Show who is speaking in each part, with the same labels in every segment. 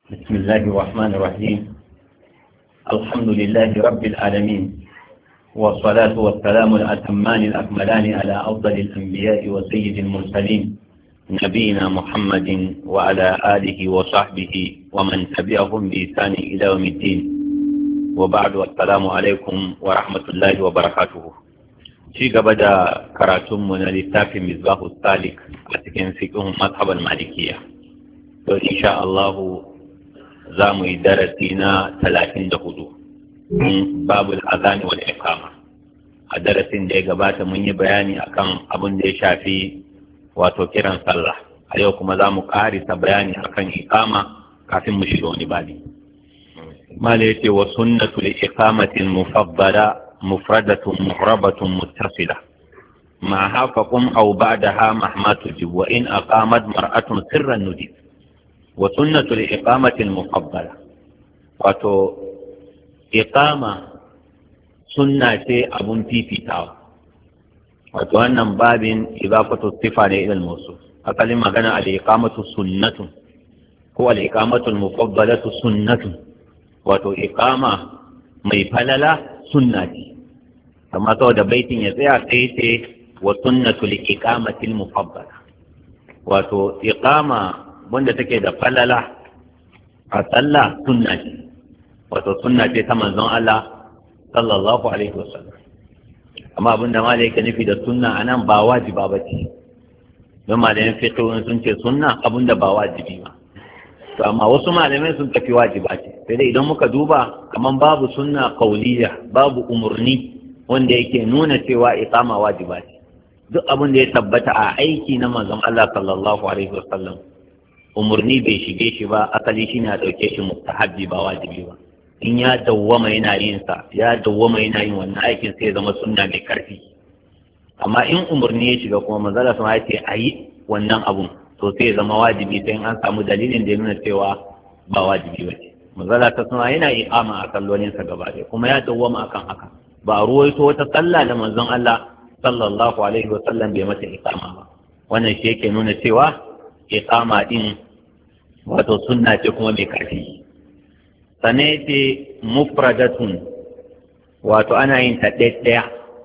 Speaker 1: بسم الله الرحمن الرحيم الحمد لله رب العالمين والصلاة والسلام الأتمان الأكملان على أفضل الأنبياء وسيد المرسلين نبينا محمد وعلى آله وصحبه ومن تبعهم بإحسان إلى يوم الدين وبعد والسلام عليكم ورحمة الله وبركاته ci gaba da karatunmu na littafin misbahu salik a cikin fiƙin mazhabar malikiya to insha Allahu za mu yi darasi na talatin da hudu babu azani wal iqama a darasin da ya gabata mun yi bayani akan abin da ya shafi wato kiran sallah a yau kuma za mu karisa bayani akan iqama kafin mu shiga wani babi mala yace wa sunnatu li iqamati al mufaddala mufradatun muhrabatun muttasila ma hafaqum aw ba'daha mahma tujib wa in aqamat mar'atun sirran nujib wa sunnatul iqamati al-muqabbala wato iqama sunna ce abun fifitawa wato wannan babin idafatu sifa ne ila al-mawsuf akalin magana al-iqamatu sunnatun ko al-iqamatu al-muqabbalatu sunnatun wato iqama mai falala sunna ce amma saboda baitin ya tsaya sai ce wa sunnatul iqamati al-muqabbala wato iqama wanda take da falala a sallah sunna ce wato sunna ce ta manzon Allah sallallahu alaihi wasallam amma abin da malai ke nufi da sunna anan ba wajiba ba ce don malamin fiqh sun ce sunna abin da ba wajibi ba to amma wasu malamai sun tafi wajiba ce sai dai idan muka duba kaman babu sunna qauliyya babu umurni wanda yake nuna cewa iqama wajiba ce duk abin da ya tabbata a aiki na manzon Allah sallallahu alaihi wasallam umarni bai shige shi ba asali shi ne a ɗauke shi mustahabbi ba wajibi ba in ya dawwama yana yin sa ya dawwama yana yin wannan aikin sai zama sunna mai karfi amma in umarni ya shiga kuma manzala sun ce a yi wannan abun to sai zama wajibi sai an samu dalilin da ya nuna cewa ba wajibi ba ce manzala ta suna yana iqama a kallonin sa gaba ɗaya kuma ya dawwama akan haka ba a ruwaito wata sallah da manzon Allah sallallahu alaihi wa sallam bai mata iqama ba wannan shi yake nuna cewa iqama din wato sunna ce kuma mai karfi sane ce mufradatun wato ana yin ta ɗaya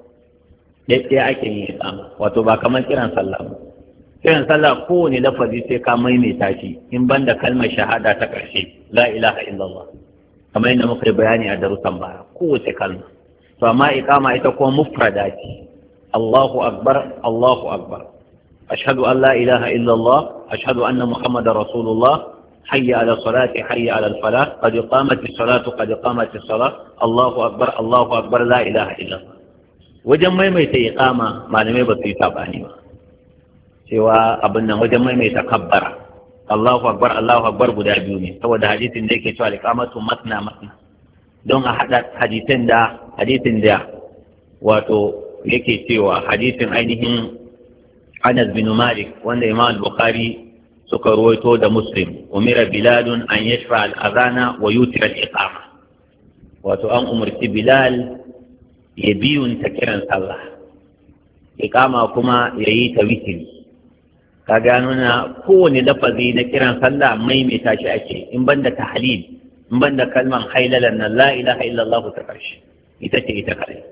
Speaker 1: ɗaya ake yin iqama wato ba kamar kiran sallah ba kiran sallah kowane lafazi sai ka maimaita shi in banda kalmar shahada ta ƙarshe la ilaha illallah kamar yadda muka yi bayani a darussan baya kowace kalma to amma iqama ita kuma mufrada ce Allahu akbar Allahu akbar أشهد أن لا إله إلا الله أشهد أن محمد رسول الله حي على الصلاة حي على الفلاح قد قامت الصلاة قد قامت الصلاة الله أكبر الله أكبر لا إله إلا الله wajen maimaita iqama malamai ba su yi sabani ba cewa abin nan wajen maimaita kabbara Allahu akbar Allahu akbar guda biyu ne saboda hadisin da yake cewa iqamatu matna matna don a hada hadisin da hadisin da wato yake cewa hadisin ainihin Anas bin Malik wanda Imam Bukhari suka ruwaito da Muslim umira Bilal an yashfa al-adhana wa yutira al-iqama wato an umarci Bilal ya biyun ta kiran sallah iqama kuma ya yi ta witiri ka gano na kowane lafazi na kiran sallah maimaita shi ake in banda tahlil in banda kalman hailalan nan la ilaha illallah ta karshe ita ce ita kare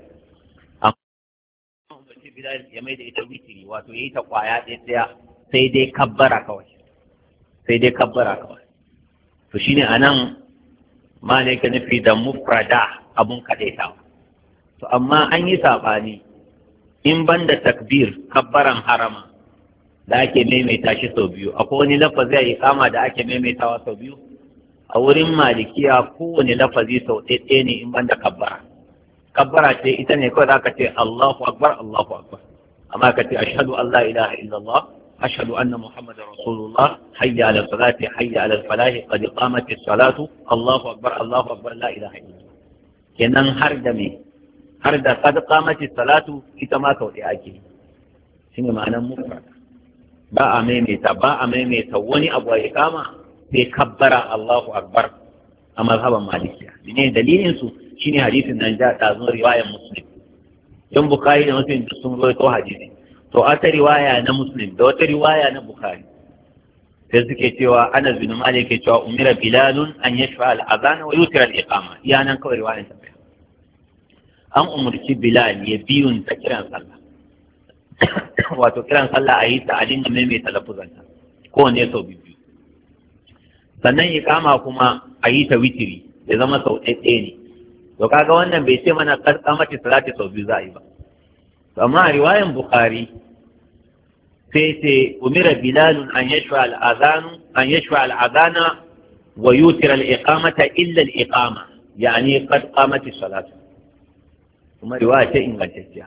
Speaker 1: Bilal ya mai da ita witiri wato ya yi ta kwaya ɗaya sai dai kabbara kawai sai dai kabbara kawai to shine anan ma ne ka nufi da mufrada abun kaɗaita to amma an yi saɓani in ban da takbir kabbaran harama da ake maimaita shi sau biyu akwai wani lafazi a kama da ake maimaitawa sau biyu a wurin malikiya kowane lafazi sau ɗaya ne in ban da kabbara kabbara ce ita ne kawai zaka ce Allahu akbar Allahu akbar amma ka ce ashhadu an la ilaha illallah ashhadu anna muhammadar rasulullah hayya ala salati hayya ala falah qad qamat as-salatu Allahu akbar Allahu akbar la ilaha illallah kenan har da me har da qad qamat as-salatu ita ma sau ɗaya ake shine ma'anar mufrad ba a maimaita ba a maimaita wani abu ya kama sai kabbara Allahu akbar a mazhaban malikiya ne dalilin su shine hadisin nan ja da zuwa riwayar muslim don bukari da muslim sun rawaito hadisi to a ta riwaya na muslim da wata riwaya na bukari sai suke cewa Anas bin Malik ke cewa umira Bilalun an yashfa al-adhan wa yutira al-iqama iya nan kawai riwayan ta an umurci Bilal ya biyun ta kiran sallah wato kiran sallah a yi ta a dinga maimaita lafuzanta kowanne sau biyu sannan iqama kuma a yi ta witiri ya zama sau ɗaya ne to kaga wannan bai ce mana karkamati salati sau biyu za a yi ba amma a riwayan Bukhari sai ce umira bilalun an yashfa al'adhanu an yashfa al'adhana wa yutira al'iqamata illa al'iqama yani qad qamat as-salatu kuma riwaya ce ingantacciya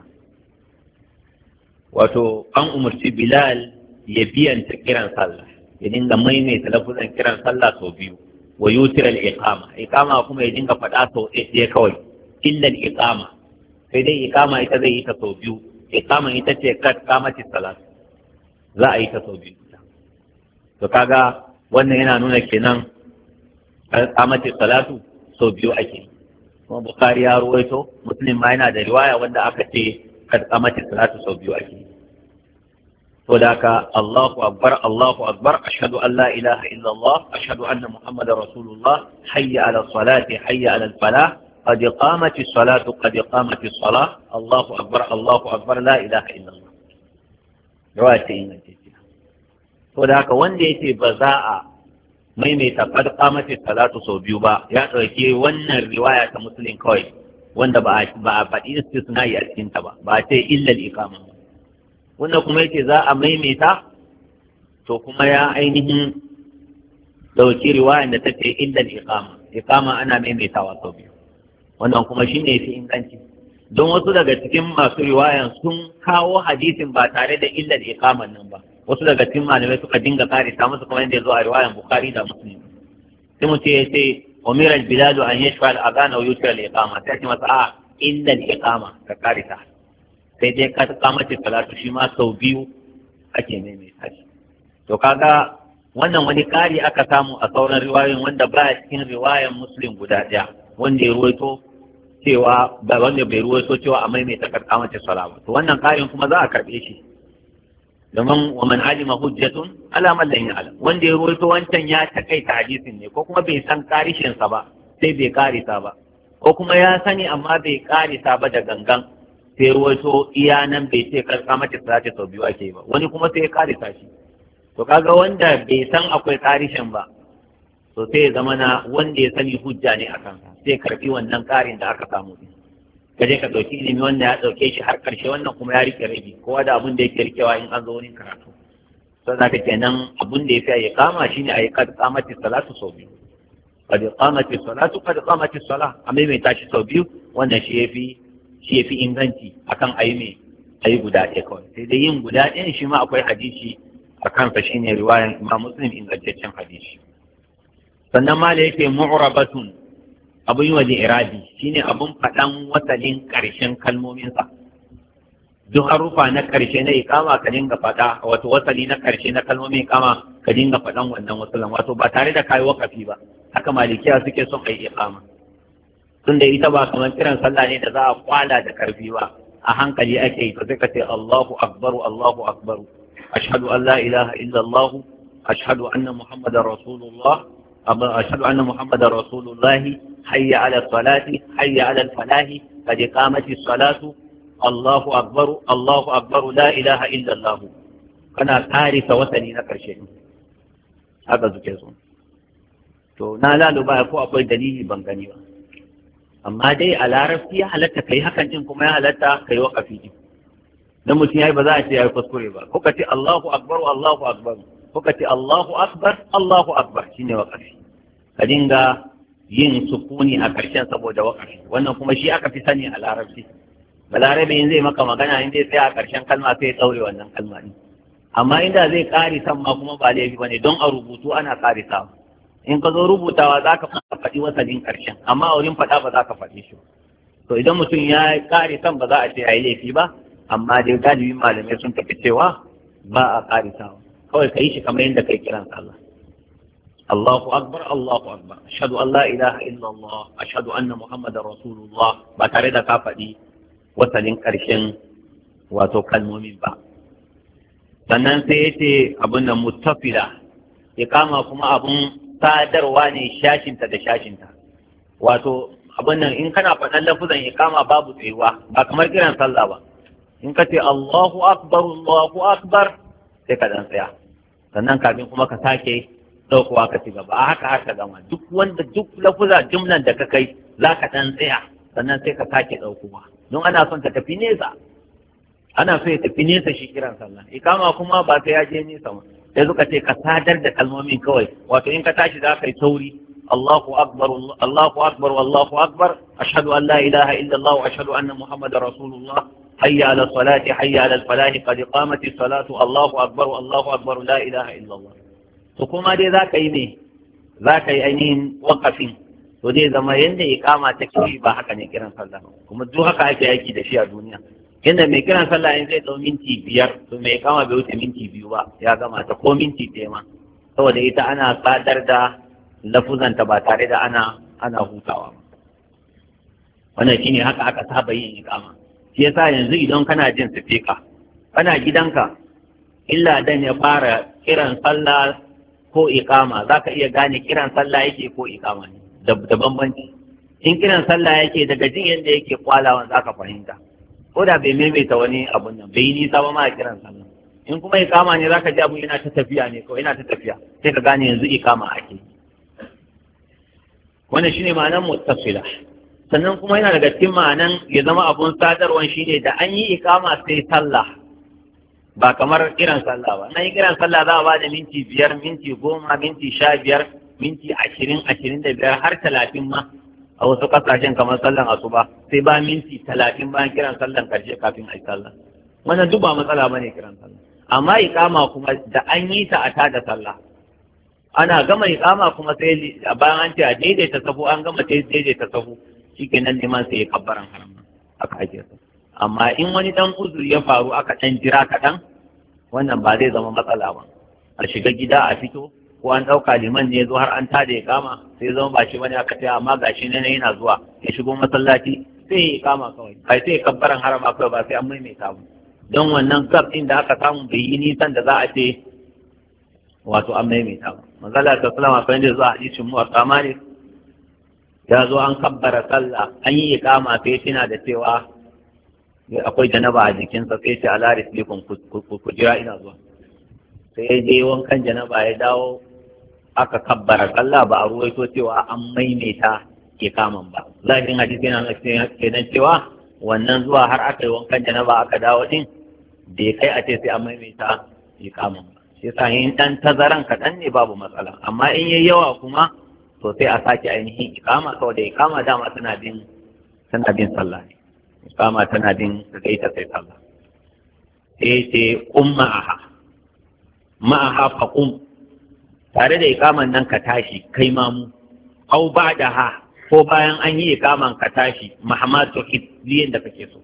Speaker 1: wato an umarci bilal ya biyanta kiran sallah ya dinga maimaita lafuzan kiran sallah sau biyu wa yutira al-iqama iqama kuma ya dinga faɗa sau ɗaya kawai illa al-iqama sai dai iqama ita zai yi ta sau biyu iqama ita ce kad qamati salat za a yi ta sau biyu to kaga wannan yana nuna kenan qamati salatu sau biyu ake kuma bukhari ya ruwaito muslim ma yana da riwaya wanda aka ce kad qamati salatu sau biyu ake to da ka Allahu akbar Allahu akbar ashhadu an la ilaha illa Allah ashhadu anna muhammadar rasulullah hayya ala salati hayya ala falah قد قامت الصلاة قد قامت الصلاة الله أكبر الله أكبر لا إله إلا الله رواية إنجلتها وذاك وان يتي بزاء maimaita qad qamati salatu sau biyu ba ya ɗauke wannan riwaya ta muslim kawai wanda ba a faɗi istisnai a cikin ta ba ba a ce illa iqama wanda kuma yake za a maimaita to kuma ya ainihin ɗauki riwayan da ta ce illa iqama iqama ana maimaitawa sau biyu wannan kuma shi ne fi inganci don wasu daga cikin masu riwayan sun kawo hadisin ba tare da illar ikaman nan ba wasu daga cikin malamai suka dinga kare ta musu kamar yadda ya zo a riwayan bukhari da muslim sai mu ce sai umira bilal an yashfa al adana wa yutra al iqama sai ce masa a illa al iqama ka kare ta sai dai ka kamata salatu shi ma sau biyu ake maimaita shi to kaga wannan wani kari aka samu a sauran riwayoyin wanda ba cikin riwayan muslim guda ɗaya wanda ya ruwaito cewa ba wanda bai ruwaito cewa a maimaita karkamata sala ba to wannan karin kuma za a karbe shi domin wa man alima hujjatun ala man lam ya'lam wanda ya ruwaito wancan ya takaita hadisin ne ko kuma bai san karishin sa ba sai bai karisa ba ko kuma ya sani amma bai karisa ba da gangan sai ruwaito iya nan bai ce karkamata sala sau biyu ake ba wani kuma sai ya karisa shi to kaga wanda bai san akwai karishin ba to sai ya zama na wanda ya sani hujja ne a kansa sai karbi wannan karin da aka samu ka je ka ɗauki ilimi wanda ya ɗauke shi har ƙarshe wannan kuma ya rike rabi kowa da abin da yake rikewa in an zo wurin karatu sai zaka kenan abin da ya fi ya kama shine ayi kad qamati salatu sau biyu kad qamati salatu kad qamati sala amma mai tashi sau biyu wannan shi yafi shi yafi inganci akan ayi mai ayi guda ɗaya kawai sai dai yin guda ɗayan shi ma akwai hadisi a kansa shine riwayan Imam Muslim ingantaccen hadisi sannan ma da yake mu'rabatun abun yi waje iradi shine abun faɗan wasalin ƙarshen kalmominsa duk harufa na ƙarshe na ikama ka dinga faɗa wato wasali na ƙarshe na kalmomin ikama ka dinga faɗan wannan wasalan wato ba tare da kayi wakafi ba haka malikiya suke son a yi ikama tunda ita ba kamar kiran sallah ne da za a kwala da karfi ba a hankali ake yi to sai ka ce Allahu akbaru Allahu akbaru ashhadu an la ilaha illa Allah ashhadu anna muhammadar rasulullah أشهد أن محمد رسول الله حي على الصلاة حي على الفلاح قد قامت الصلاة الله أكبر الله أكبر لا إله إلا الله kana ƙari ta watanni na ƙarshe haka suke so to na laluba ko akwai dalili ban gani ba amma dai a larabci ya halatta kai hakan din kuma ya halatta kai wakafi din dan mutum yayi ba za a ce yayi kuskure ba ko ka ce Allahu akbar Allahu akbar ko ka ce Allahu akbar Allahu akbar shine wakafi ka dinga yin sukuni a ƙarshen saboda wakafi wannan kuma shi aka fi sani a larabci balarabe in zai maka magana in zai tsaya a ƙarshen kalma sai ya ɗaure wannan kalma ne amma inda zai ƙari san ma kuma ba laifi bane don a rubutu ana ƙari sa in ka zo rubutawa za ka faɗi wasalin ƙarshen amma a wurin faɗa ba za ka faɗi shi to idan mutum ya ƙari san ba za a ce ya yi laifi ba amma dai galibin malamai sun tafi cewa ba a ƙari sa kawai ka yi shi kamar yadda kai kiran sallah Allahu akbar Allahu akbar ashhadu an la ilaha illa Allah ashhadu anna muhammadar rasulullah ba tare da ka faɗi wasalin ƙarshen wato kalmomin ba sannan sai ya ce abin da mutafila iqama kuma abun sadarwa ne shashinta da shashinta wato abin nan in kana faɗan lafuzan iqama babu tsayuwa ba kamar kiran sallah ba in ka ce Allahu akbar Allahu akbar sai ka dan tsaya sannan kafin kuma ka sake ɗaukowa ka ci gaba a haka haka gama duk wanda duk lafuza jumlan da ka kai za ka dan tsaya sannan sai ka sake ɗaukowa don ana son ta tafi nesa ana so ya tafi nesa shi kiran sallah ikama kuma ba sai ya je nesa ba sai suka ce ka sadar da kalmomin kawai wato in ka tashi za ka yi sauri Allahu akbar Allahu akbar wallahu akbar ashhadu an la ilaha illa Allah wa ashhadu anna muhammadar rasulullah hayya ala salati hayya ala falah qad qamati salatu Allahu akbar Allahu akbar la ilaha illa Allah to kuma dai za ka yi ne za ka yi ainihin wakafin to zai zama yadda ikama ta kiri ba haka ne kiran sallah kuma duk haka ake yaki da shi a duniya yadda mai kiran sallah in zai dau minti biyar to mai ikama bai wuce minti biyu ba ya gama ta ko minti ɗaya ma saboda ita ana sadar da lafuzanta ba tare da ana ana hutawa ba wannan shine haka aka saba yin ikama shi yasa yanzu idan kana jin sifika kana gidanka illa dan ya fara kiran sallah ko ikama za ka iya gane kiran sallah yake ko ikama ne da bambanci in kiran sallah yake daga jin yadda yake kwalawan za ka fahimta ko da bai maimaita wani abun nan bai yi nisa ba ma a kiran sallah in kuma ikama ne za ka ji abu yana ta tafiya ne ko yana ta tafiya sai ka gane yanzu ikama ake wannan shine ma'anar muttasila sannan kuma yana daga cikin ma'anan ya zama abun sadarwan shine da an yi ikama sai sallah ba kamar kiran sallah ba nan kiran sallah za a ba da minti biyar minti goma minti sha biyar minti ashirin ashirin da biyar har talatin ma a wasu kasashen kamar sallan asuba sai ba minti talatin bayan kiran sallan karshe kafin a yi sallah wannan duk ba matsala bane kiran sallah amma iqama kuma da an yi ta a tada sallah ana gama iqama kuma sai bayan an ce a daidaita sahu an gama daidaita sahu shikenan neman sai ya kabbaran haram aka ake sa amma in wani dan uzuri ya faru aka dan jira kaɗan wannan ba zai zama matsala ba a shiga gida a fito ko an ɗauka liman ne zo har an tada ya kama sai zama ba shi wani aka ce amma gashi ne yana zuwa ya shigo masallaci sai ya kama kawai kai sai ya kabbaran harama kawai ba sai an maimaita ba don wannan gab ɗin da aka samu bai yi nisan da za a ce wato an maimaita ba manzala ta salama kan da zuwa hadisin mu a kamani ya zo an kabbara sallah an yi ikama sai tana da cewa akwai janaba a jikinsa sai ce ala rislikun ku jira ina zuwa sai ya je wankan janaba ya dawo aka kabbara sallah ba a ruwaito cewa an maimaita ke kaman ba zahirin hadisi yana kenan cewa wannan zuwa har aka yi wankan janaba aka dawo din da ya kai a ce sai an maimaita ke kaman ba shi yasa yin dan tazaran kaɗan ne babu matsala amma in yayi yawa kuma to sai a sake ainihin ikama saboda ikama dama tana bin tana bin sallah ne ikama tana bin da ita sai sallah sai ce kum ma'aha ma'aha fa kum tare da ikaman nan ka tashi kai mamu au ba da ha ko bayan an yi ikaman ka tashi muhammad to liyan da kake so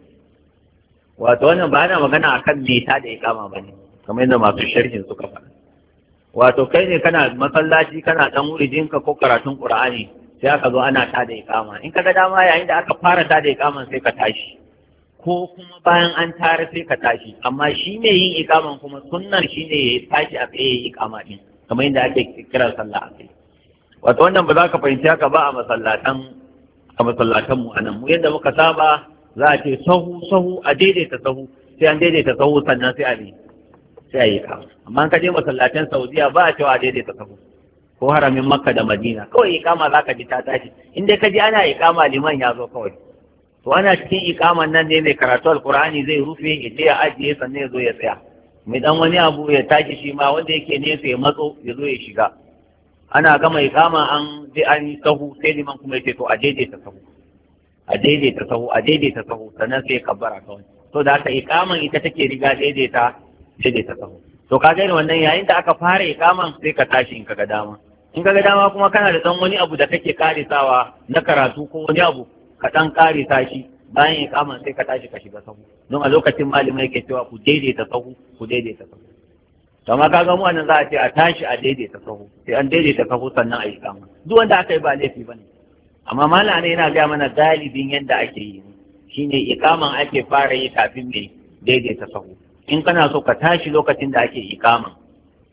Speaker 1: wato wannan ba ana magana akan meta da ikama ba ne kamar yadda masu sharhin suka faɗa wato kai ne kana masallaci kana dan wuridinka ko karatun qur'ani sai aka zo ana tada ikama in ka ga dama yayin da aka fara tada ikaman sai ka tashi ko kuma bayan an tare sai ka tashi amma shi ne yin ikaman kuma sunnar shi ne ya tashi a tsaye yin ikama din kamar yadda ake kiran sallah a kai wato wannan ba za ka fahimci haka ba a masallatan a masallatan mu anan mu yadda muka saba za a ce sahu sahu a daidaita sahu sai an daidaita sahu sannan sai a ne sai a yi kama amma ka je masallatan saudiya ba a cewa a daidaita sahu ko haramin makka da madina kawai ikama za ka ji ta tashi in dai ka ji ana ikama liman ya zo kawai to ana cikin ikaman nan ne mai karatu alkur'ani zai rufe ya je ya ajiye sannan ya zo ya tsaya mai dan wani abu ya tashi shi ma wanda yake nesa ya matso ya zo ya shiga ana gama ikama an je an yi sahu sai liman kuma ya ce to a daidaita sahu a daidaita sahu a daidaita sahu sannan sai ya kabbara kawai to da haka ikaman ita take riga daidaita daidaita sahu to ka gani wannan yayin da aka fara ikaman sai ka tashi in kaga dama in kaga dama kuma kana da dan wani abu da kake karisawa na karatu ko wani abu ka dan karisa shi bayan ikaman sai ka tashi ka shiga sahu don a lokacin malamai yake cewa ku daidaita sahu ku daidaita sahu to amma kaga mu anan za a ce a tashi a daidaita sahu sai an daidaita sahu sannan a yi kama duk wanda aka yi ba laifi bane amma malam ne yana gaya mana galibin yadda ake yi shine ikaman ake fara yi kafin mai daidaita sahu in kana so ka tashi lokacin da ake ikaman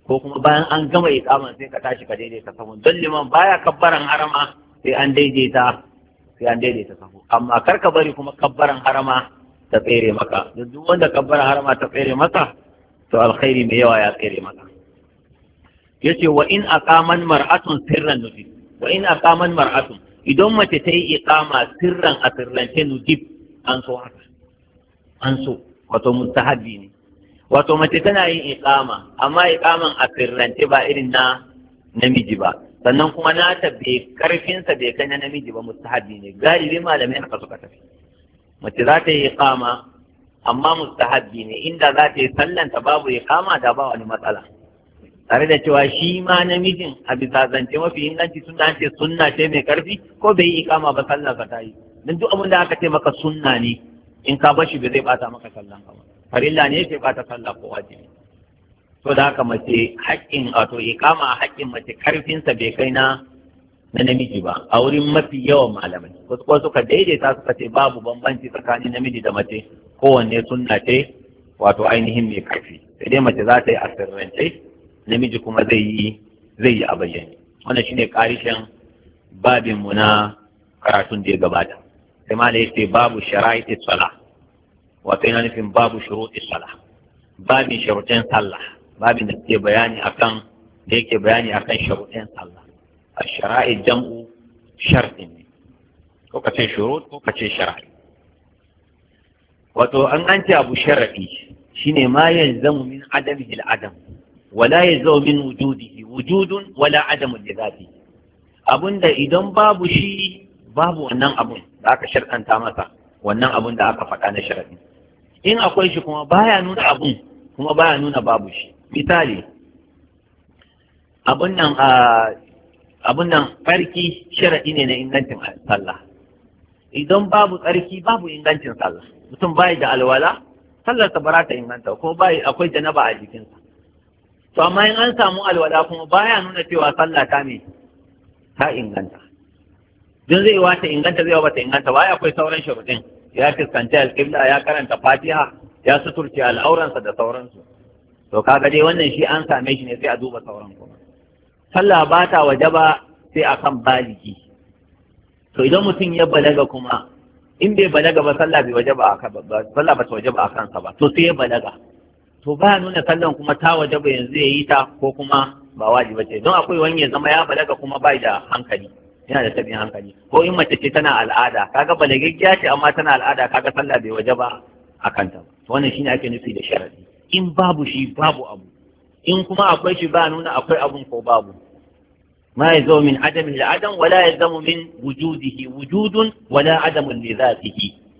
Speaker 1: ko kuma bayan an gama iqaman sai ka tashi ka daidaita sahu don liman baya kabbaran harama sai an daidaita sai an daidaita sahu amma kar ka bari kuma kabbaran harama ta tsere maka duk wanda kabbaran harama ta tsere maka to alkhairi mai yawa ya tsere maka yace wa in aqaman mar'atun sirran nujib wa in aqaman mar'atun idan mace ta yi iqama sirran a sirrance nujib an so haka an so wato mustahabbi ne wato mace tana yin iqama amma iqaman a sirrance ba irin na namiji ba sannan kuma nata bai karfinsa bai kai na namiji ba mustahabbi ne galibi malamai haka suka tafi mace za ta yi iqama amma mustahabbi ne inda za ta yi sallanta babu iqama da ba wani matsala tare da cewa shi ma namijin a bisa zance mafi inganci sun da ce sunna ce mai karfi ko bai yi ikama ba sallar ka ta yi don duk abin da aka ce maka sunna ne in ka bashi bai zai bata maka sallan ka ba farilla ne yake bata sallah ko wajibi to da haka mace haƙƙin wato ikama haƙƙin mace karfinsa bai kai na na namiji ba a wurin mafi yawan malamai wasu kuma suka daidaita suka ce babu bambanci tsakanin namiji da mace kowanne sunna ce wato ainihin mai karfi sai dai mace za ta yi a sirrance namiji kuma zai yi zai yi a bayyane wannan shine karishin babin mu na karatun da ya gabata sai ma yace babu shara'iti sala wato yana nufin babu shuruɗi sala babin sharuɗin sallah babin da ke bayani akan da yake bayani akan sharuɗin sallah الشرائع جمع شرط ko ka ce shurut ko ka ce shara'i wato an an ce abu shara'i shine ma yalzamu min adamihi al-adam wala yalzamu min wujudihi wujudun wala adamu li dhati abunda idan babu shi babu wannan abun da aka sharkanta masa wannan abun da aka faɗa na shara'i in akwai shi kuma baya nuna abun kuma baya nuna babu shi misali abun nan a abun nan tsarki sharaɗi ne na ingancin sallah idan babu tsarki babu ingancin sallah mutum bai da alwala sallar ta bara ta inganta ko bai akwai janaba a jikinsa to amma in an samu alwala kuma baya nuna cewa sallah ta me ta inganta don zai wa ta inganta zai wa ta inganta ba akwai sauran sharuɗin ya fuskanci alƙibla ya karanta fatiha ya suturce al'auransa da sauransu to kaga dai wannan shi an same shi ne sai a duba sauran kuma sallah ba ta waje ba sai akan baligi to idan mutum ya balaga kuma in bai balaga ba sallah bai waje ba sallah ba ta waje ba a kansa ba to sai ya balaga to ba nuna sallan kuma ta waje ba yanzu ya yi ta ko kuma ba wajiba ce don akwai wani ya zama ya balaga kuma bai da hankali yana da tabin hankali ko in mace ce tana al'ada kaga balagaggiya ce amma tana al'ada kaga sallah bai waje ba a kanta wannan shine ake nufi da sharadi in babu shi babu abu in kuma akwai shi ba nuna akwai abun ko babu ما يلزم من عدم العدم ولا يلزم من وجوده وجود ولا عدم لذاته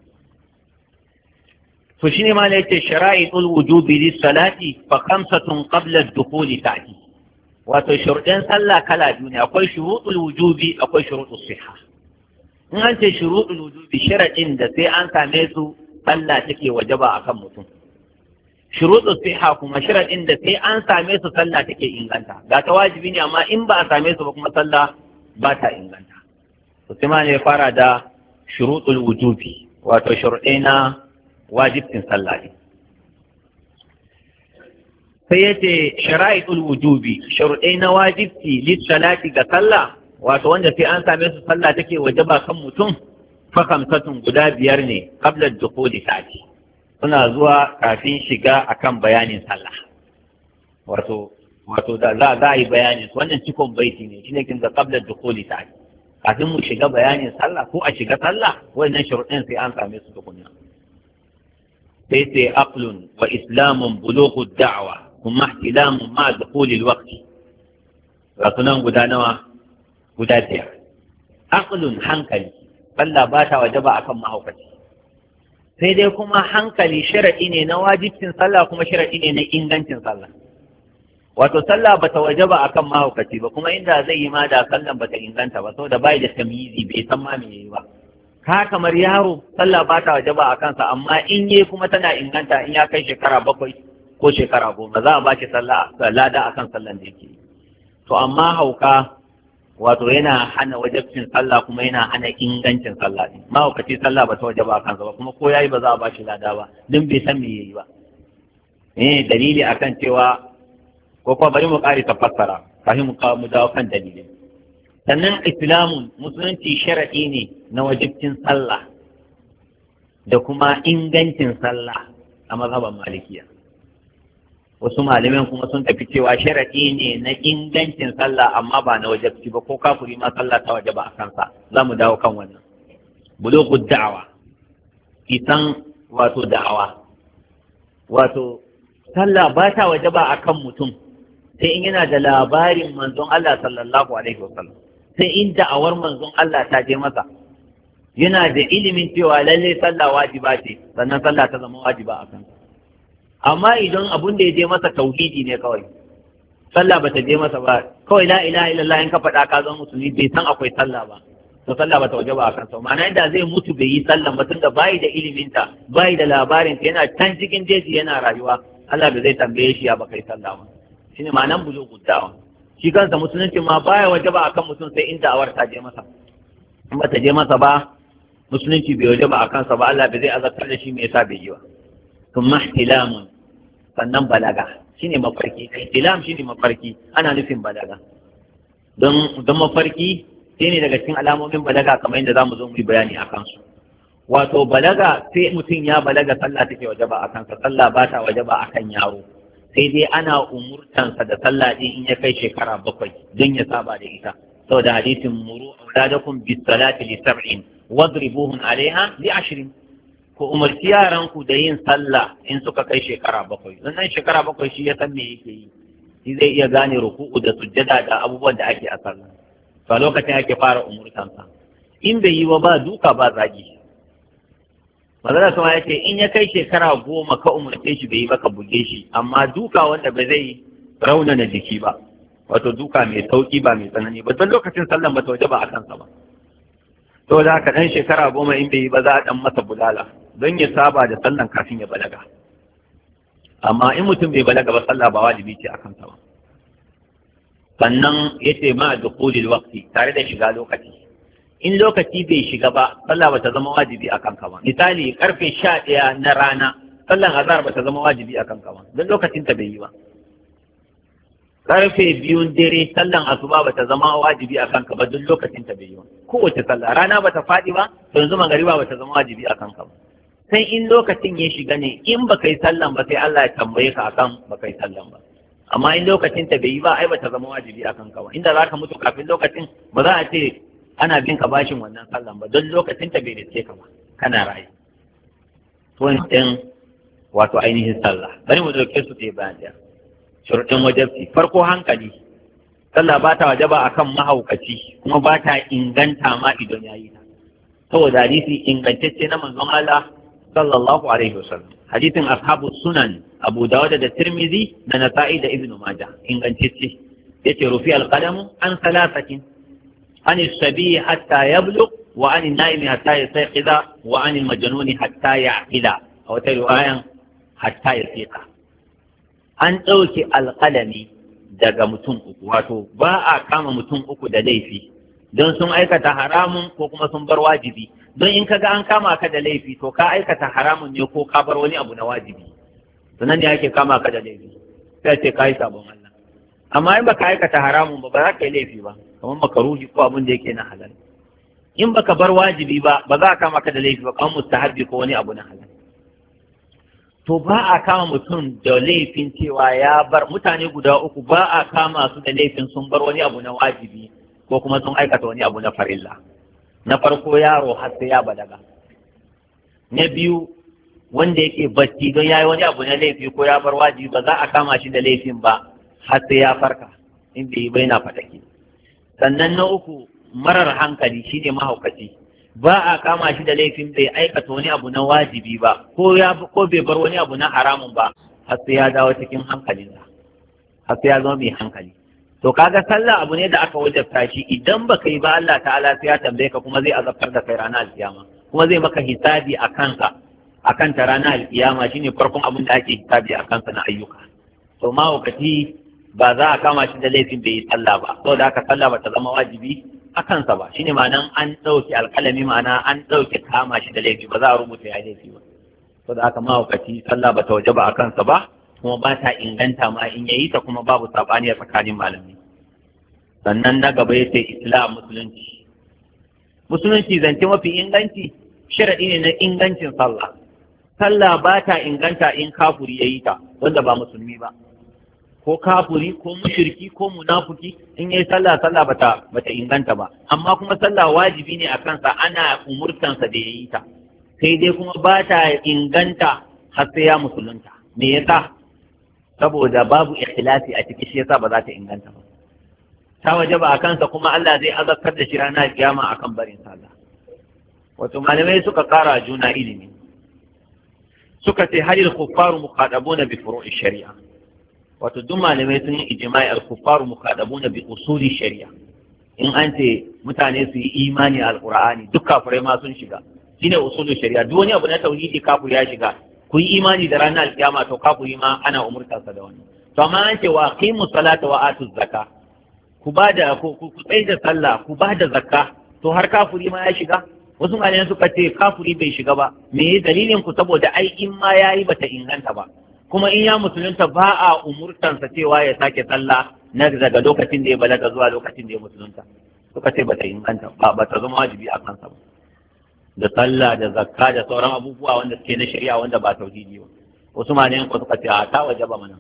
Speaker 1: فشنو ما ليت شرائط الوجوب للصلاة فخمسة قبل الدخول تأتي وتشرطين صلى كلا دنيا أقول شروط الوجوب أقول شروط الصحة in an ce shuruɗul wujubi sharaɗin da sai an same su sallah take wajaba akan mutum shuruɗu siha kuma sharaɗin da sai an same su sallah take inganta ga ta wajibi ne amma in ba a same su ba kuma sallah ba ta inganta to sai ma ne fara da shuruɗul wujubi wato shuruɗai na wajibcin sallah ne sai ya ce shara'itul wujubi shuruɗai na wajibci lissalati ga sallah wato wanda sai an same su sallah take wajaba kan mutum fa kamsatun guda biyar ne qabla dukhuli sati suna zuwa kafin shiga akan bayanin sallah wato wato da za za a yi bayanin wannan cikon baiti ne shine kin da qabla dukhuli ta kafin mu shiga bayanin sallah ko a shiga sallah wannan shuruɗin sai an same su tukunna sai sai aqlun wa islamun bulughu da'wa kuma ihtilamun ma dukhuli alwaqti ga sunan guda nawa guda biyar aqlun hankali sallah ba ta wajaba akan mahaukaci sai dai kuma hankali sharaɗi ne na wajibcin sallah kuma sharaɗi ne na ingancin sallah wato sallah bata waje ba akan mahaukaci ba kuma inda zai yi ma da sallan bata inganta ba saboda bai da tamyizi bai san ma me yayi ba ka kamar yaro sallah ba ta waje ba a kansa amma in yi kuma tana inganta in ya kai shekara bakwai ko shekara goma za a ba shi sallah lada akan sallan da yake to amma hauka wato yana hana wajabcin sallah kuma yana hana ingancin sallah din mahaukaci sallah ba ta waje ba kansa ba kuma ko yayi ba za a ba shi lada ba don bai san me yayi ba eh dalili akan cewa ko kuma bari mu ƙari ta fassara kafin mu dawo kan dalilin sannan islamun musulunci sharaɗi ne na wajibcin sallah da kuma ingancin sallah a mazhaban malikiya wasu malaman kuma sun tafi cewa sharaɗi ne na ingancin sallah amma ba na wajabci ba ko kafuri ma sallah ta waje ba a kansa za mu dawo kan wannan bulughud da'awa isan wato da'awa wato sallah ba ta waje ba a kan mutum sai in yana da labarin manzon Allah sallallahu alaihi wasallam sai in da'awar manzon Allah ta je masa yana da ilimin cewa lalle sallah wajiba ce sannan sallah ta zama wajiba a kansa amma idan abun da ya je masa tauhidi ne kawai sallah bata je masa ba kawai la ilaha illallah in ka faɗa ka zama musulmi bai san akwai sallah ba to sallah bata waje ba a kansa ma'ana yadda zai mutu bai yi sallah ba tunda bai da ilimin ta bai da labarin ta yana can cikin jeji yana rayuwa Allah bai zai tambaye shi ya ba kai sallah ba shine ma'anan bulughud da'wa shi kansa musulunci ma baya waje ba akan mutum sai in da'awar ta je masa in ba ta je masa ba musulunci bai waje ba a kansa ba Allah bai zai azabtar da shi me yasa bai yi ba thumma ihtilamun sannan balaga shine mafarki ihtilam shine mafarki ana nufin balaga don don mafarki shine daga cikin alamomin balaga kamar yadda zamu zo mu yi bayani akan su wato balaga sai mutum ya balaga sallah take waje ba a kansa sallah ba ta waje ba akan yaro sai dai ana umurtansa da sallah din in ya kai shekara bakwai don ya saba da ita saboda hadisin muru auladakum bis salati li sab'in wadribuhum alaiha li ashrin ku umarci yaran ku da yin sallah in suka kai shekara bakwai wannan shekara bakwai shi ya san me yake yi shi zai iya gane ruku'u da sujjada da abubuwan da ake a sallah to lokacin ake fara umurtansa in bai yi ba ba duka ba zagi Mazala sama ya ce in ya kai shekara goma ka umarce shi bai yi ba ka buge shi amma duka wanda ba zai raunana jiki ba wato duka mai sauki ba mai tsanani ba don lokacin sallan ba ta waje ba a kansa ba to da ka dan shekara goma in bai yi ba za a dan masa bulala don ya saba da sallan kafin ya balaga amma in mutum bai balaga ba sallah ba wajibi ce a kansa ba sannan ya ce ma dukulil waqti tare da shiga lokaci in lokaci bai shiga ba sallah ba ta zama wajibi a kanka ba misali karfe sha ɗaya na rana sallan azhar ba ta zama wajibi a kanka ba don lokacin ta bai yi ba karfe biyun dare sallan asuba ba ta zama wajibi a kanka ba don lokacin ta bai yi ba kowace sallah rana ba ta faɗi ba to yanzu magariba ba ta zama wajibi a kanka ba sai in lokacin ya shiga ne in ba kai sallan ba sai Allah ya tambaye ka akan ba kai sallan ba amma in lokacin ta bai yi ba ai ba ta zama wajibi a kanka ba inda za ka mutu kafin lokacin ba za a ce ana bin ka bashin wannan sallan ba don lokacin ta bai dace ka ba kana rayu to din wato ainihin sallah bari mu dauke su ta bayan da shuruɗin wajabci farko hankali sallah ba ta wajaba akan mahaukaci kuma ba ta inganta ma idan ya yi ta saboda hadisi ingantacce na manzon Allah sallallahu alaihi wasallam hadisin ashabu sunan abu dawud da tirmizi da nasa'i da ibnu majah ingantacce yace rufi alqalamu an salasatin عن السبي حتى يبلغ وعن النائم حتى يستيقظ وعن المجنون حتى يعقل أو رواية حتى يفيق an ɗauke alƙalami daga mutum uku wato ba a kama mutum uku da laifi don sun aikata haramun ko kuma sun bar wajibi don in kaga an kama ka da laifi to ka aikata haramun ne ko ka bar wani abu na wajibi sannan ne ake kama ka da laifi sai ce ka yi sabon Allah amma in baka aikata haramun ba ba za ka yi laifi ba kamar makaruhi ko abin da yake na halal in baka bar wajibi ba ba za a kama ka da laifi ba kamar mustahabbi ko wani abu na halal to ba a kama mutum da laifin cewa ya bar mutane guda uku ba a kama su da laifin sun bar wani abu na wajibi ko kuma sun aikata wani abu na farilla na farko yaro har sai ya balaga na biyu wanda yake bacci don ya yi wani abu na laifi ko ya bar wajibi ba za a kama shi da laifin ba har sai ya farka in bai yi bai na fataki sannan na uku marar hankali shine mahaukaci ba a kama shi da laifin bai aikata wani abu na wajibi ba ko ya ko bai bar wani abu na haramun ba har sai ya dawo cikin hankalinsa har sai ya zama mai hankali to kaga sallah abu ne da aka wajabta shi idan baka yi ba Allah ta'ala sai ya tambaye ka kuma zai azabtar da kai ranar alkiyama kuma zai maka hisabi a kanka a kan ta ranar alkiyama shine farkon abin da ake hisabi a kansa na ayyuka to mahaukaci ba za a kama shi da laifin bai yi sallah ba saboda haka sallah ba ta zama wajibi a kansa ba shine ma'anan an ɗauke alƙalami ma'ana an ɗauke kama shi da laifi ba za a rubuta ya laifi ba saboda haka mahaukaci sallah ba ta waje ba a kansa ba kuma ba ta inganta ma in yayi ta kuma babu sabani a tsakanin malamai sannan na gaba yace islam musulunci musulunci zance mafi inganci sharadi ne na ingancin sallah sallah ba ta inganta in kafuri yayi ta wanda ba musulmi ba ko kafuri ko mushriki ko munafuki in yayi sallah sallah bata bata inganta ba amma kuma sallah wajibi ne a kansa ana umurtansa da yayi ta sai dai kuma ba ta inganta har sai ya musulunta me yasa saboda babu ikhlasi a ciki shi yasa ba za ta inganta ba ta waje ba a kansa kuma Allah zai azabtar da shi ranar kiyama akan barin sallah wato malamai suka kara juna ilimi suka ce halil kuffaru muqadabuna bi furu'i shari'a wato duk malamai sun yi ijma'i al-kuffaru muqadabuna bi usuli shari'a in an ce mutane su yi imani a alqur'ani duk kafirai ma sun shiga shine usulul shari'a duk wani abu na tauhidi kafir ya shiga ku yi imani da ranar alkiyama to kafiri ma ana umurta sa da wani to amma an ce wa qimu salata wa atu zakka ku ba da ku ku tsai da sallah ku ba da zakka to har kafiri ma ya shiga wasu malamai suka ce kafiri bai shiga ba me dalilin ku saboda ai in ma yayi bata inganta ba kuma in ya musulunta ba a umurtansa cewa ya sake sallah na daga lokacin da ya balaga zuwa lokacin da ya musulunta suka ce bata inganta ba bata zama wajibi a kansa ba da sallah da zakka da sauran abubuwa wanda suke na shari'a wanda ba tauhidi ba wasu malayan ko suka ce a ta wajaba mana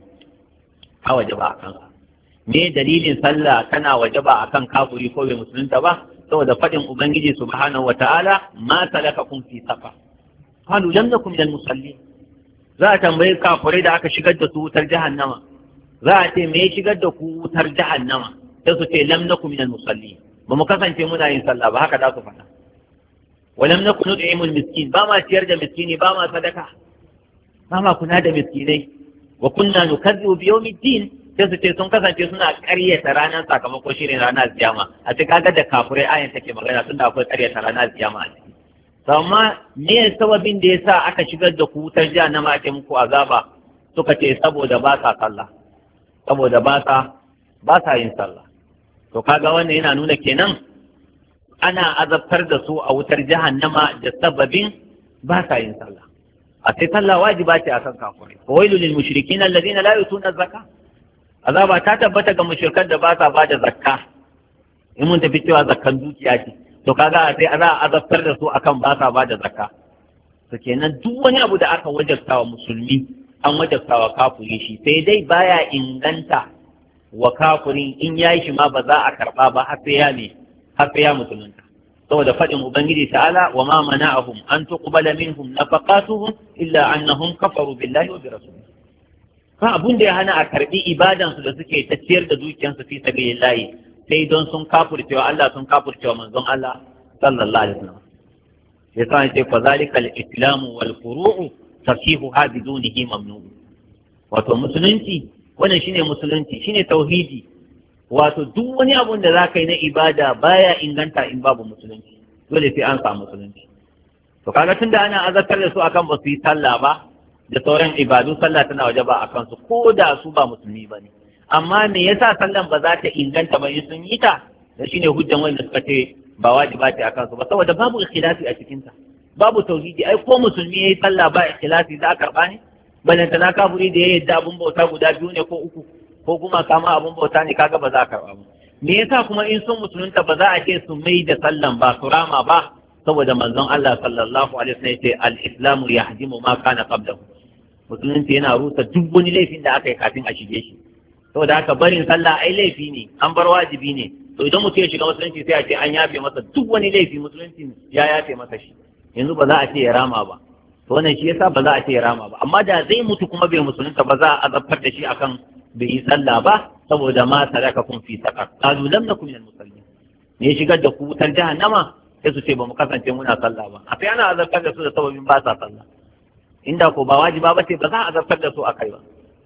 Speaker 1: ta wajaba a kansa me dalilin sallah tana wajaba akan kafuri ko bai musulunta ba saboda faɗin ubangiji subhanahu wataala ma salakakum fi safa qalu lam nakum minal musallin za a tambayi kafurai da aka shigar da su wutar jahannama za a ce me ya shigar da ku wutar jahannama sai su ce lam nakum minal musallin ba mu kasance muna yin sallah ba haka za su faɗa ولم نكن نطعم المسكين بما سير ده مسكيني بما صدقة بما كنا ده مسكيني وكنا نكذب بيوم الدين sai su ce sun kasance suna ƙaryata ranar sakamako shirin ranar ziyama a ce kaga da kafurai ayin take magana tun da akwai ƙaryata ranar ziyama a ciki amma me sababin da yasa aka shigar da ku wutar jiya na mace muku azaba suka ce saboda ba sa sallah saboda ba sa ba sa yin sallah to kaga wannan yana nuna kenan ana azabtar da su a wutar jahannama da sababin ba sa yin sallah a sai sallah wajiba ce akan kafirai wailu lil mushrikin alladhina la yutuna zakka azaba ta tabbata ga mushrikan da ba sa ba da zakka in mun tafi cewa zakkan dukiya ce to kaga sai za a azabtar da su akan ba sa ba da zakka to kenan duk wani abu da aka wajabta wa musulmi an wajabta wa kafiri shi sai dai baya inganta wa kafirin in yayi shi ma ba za a karba ba har sai ya ne har sai ya musulunta saboda faɗin ubangiji ta'ala wa ma mana'ahum an tuqbala minhum nafaqatuhum illa annahum kafaru billahi wa bi rasulihi fa abun da ya hana a karbi ibadan su da suke ta ciyar da dukiyansu fi sabilillahi sai don sun kafurcewa Allah sun kafurcewa manzon Allah sallallahu alaihi wasallam yasa ne fa zalika al-islam wal furu'u tasihuha bidunihi mamnu wato musulunci wannan shine musulunci shine tauhidi wato duk wani abun da zaka yi na ibada baya inganta in babu musulunci dole sai an samu musulunci to kaga tunda ana azabtar da su akan ba su yi sallah ba da sauran ibadu sallah tana waje ba a kansu ko da su ba musulmi ba ne amma me yasa sallan ba za ta inganta ba in sun yi ta da shine hujjan wanda suka ce ba wajiba ce a kansu ba saboda babu ikhlasi a cikin ta babu tauhidi ai ko musulmi yayi sallah ba ikhlasi za a karba ne balanta na kafuri da ya yadda abun bauta guda biyu ne ko uku ko kuma kama abun bauta ne kaga ba za a karba ba me yasa kuma in sun musulunta ba za a ce su mai da sallan ba su rama ba saboda manzon Allah sallallahu alaihi wasallam ya ce al-islamu yahdimu ma kana qablahu musulunci yana rusa duk wani laifin da aka yi kafin a shige shi saboda haka barin sallah ai laifi ne an bar wajibi ne to idan mutum ya shiga musulunci sai a ce an yafe masa duk wani laifi musulunci ya yafe masa shi yanzu ba za a ce ya rama ba to wannan shi yasa ba za a ce ya rama ba amma da zai mutu kuma bai musulunta ba za a azabtar da shi akan bai yi sallah ba saboda ma sadaka kun fi saqar qalu lam nakum minal musallin ne ya shigar da ku wutar jahannama sai su ce ba mu kasance muna sallah ba a sai ana azabtar da su da sababin ba sa sallah inda ko ba wajiba ba ce ba za a zartar da su a kai ba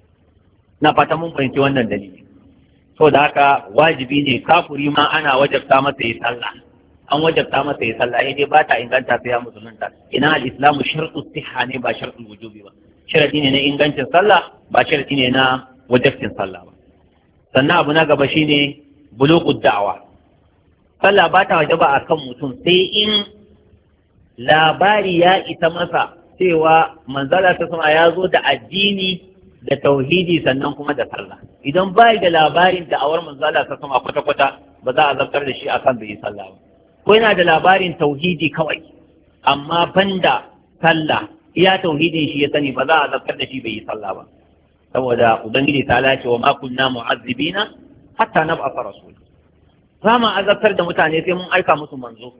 Speaker 1: na fata mun fahimci wannan dalili to da haka wajibi ne kafuri ma ana wajabta masa yi sallah an wajabta masa yi sallah dai ba ta inganta sai ya musulunta ina al-islamu shartu siha ne ba shartu wujubi ba sharadi ne na ingancin sallah ba sharadi ne na wajabcin sallah ba sannan abu na gaba shine bulughud da'wa sallah ba ta wajaba akan mutum sai in labari ya isa masa cewa manzala ta sama ya zo da addini da tauhidi sannan kuma da sallah idan bai da labarin da awar manzo Allah ta sama kwata kwata ba za a zartar da shi akan bai yi sallah ba ko yana da labarin tauhidi kawai amma banda sallah iya tauhidin shi ya sani ba za a zartar da shi bai yi sallah ba saboda ubangiji ta lace wa ma kunna mu'azzibina hatta nab'a rasul za mu azabtar da mutane sai mun aika musu manzo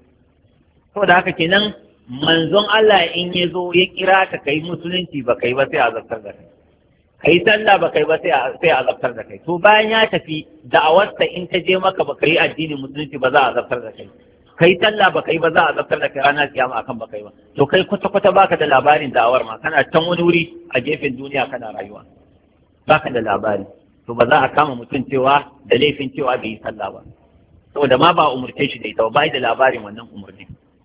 Speaker 1: saboda haka kenan manzon Allah in ya zo ya kira ka kai musulunci ba kai ba sai azabtar da kai kai sallah ba kai ba sai azabtar da kai to bayan ya tafi da'awarsa in ta je maka ba kai addinin musulunci ba za a azabtar da kai kai sallah ba kai ba za a azabtar da kai ranar kiyama akan ba kai ba to kai kwata kwata baka da labarin da'awar ma kana can wani wuri a gefen duniya kana rayuwa baka da labari to ba za a kama mutum cewa da laifin cewa bai yi sallah ba saboda ma ba umurce shi da ita ba da labarin wannan umurnin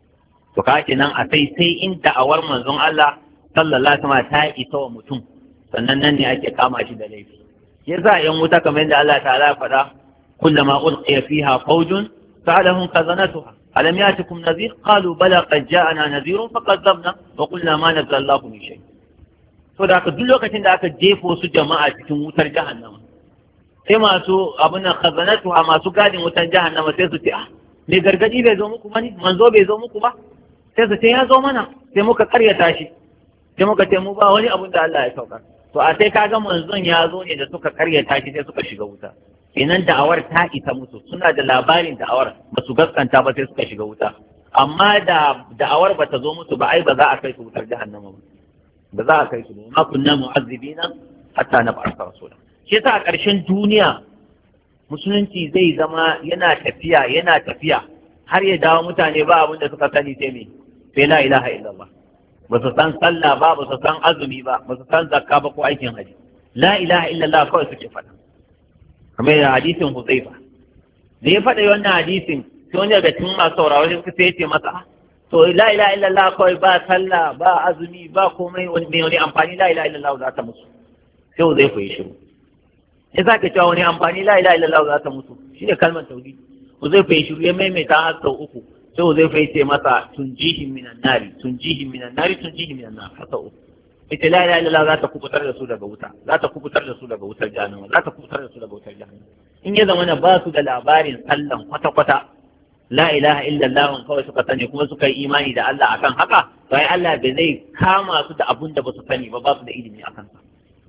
Speaker 1: to ka nan a sai sai in da'awar manzon Allah sallallahu alaihi wasallam ta isa wa mutum sannan nan ne ake kama shi da laifi yasa yan wuta kamar yadda Allah ta'ala ya faɗa kullama ulqiya fiha fawjun sa'alahum khazanatuha alam yatikum nadhir qalu bala qad ja'ana nadhirun fakazzabna wa qulna ma nazzala Allahu min shay to da haka duk lokacin da aka jefo su jama'a cikin wutar jahannama sai masu abin nan khazanatuha masu gadin wutar jahannama sai su ce ah me gargadi bai zo muku ba ne manzo bai zo muku ba sai su ce ya zo mana sai muka karyata shi sai muka ce mu ba wani abun da Allah ya saukar to a sai kaga manzon ya zo ne da suka karyata shi sai suka shiga wuta kenan da'awar ta isa musu suna da labarin da'awar ba su gaskanta ba sai suka shiga wuta amma da da'awar ba ta zo musu ba ai ba za a kai su wutar jahannama ba ba za a kai su ma kunna mu'azzibina hatta na ba'atha rasula shi yasa a ƙarshen duniya musulunci zai zama yana tafiya yana tafiya har ya dawo mutane ba abin da suka sani sai me sai la ilaha illallah ba su san sallah ba ba su san azumi ba ba su san zakka ba ko aikin haji la ilaha illallah kawai suke faɗa kamar yana hadisin huzaifa da ya faɗa wannan hadisin sai wani daga cikin masu saurawa sai sai ce masa to la ilaha illallah kawai ba sallah ba azumi ba komai wani mai wani amfani la ilaha illallah za ta musu sai huzaifa ya shiru ya sake cewa wani amfani la ilaha illallah za ta musu shine kalmar tauhid huzaifa ya shiru ya maimaita har sau uku sai Uzaifa ya ce masa tunjihim minan nari tunjihim minan nari tunjihim minan nar haka uku ita la ilaha illallah za ta kubutar da su daga wuta za ta kubutar da su daga wutar jahannama za ta kubutar da su daga wutar jahannama in ya zama ba su da labarin sallan kwata kwata la ilaha illallah kawai suka sani kuma suka yi imani da Allah akan haka to ai Allah bai zai kama su da abun da ba su sani ba ba su da ilimi akan sa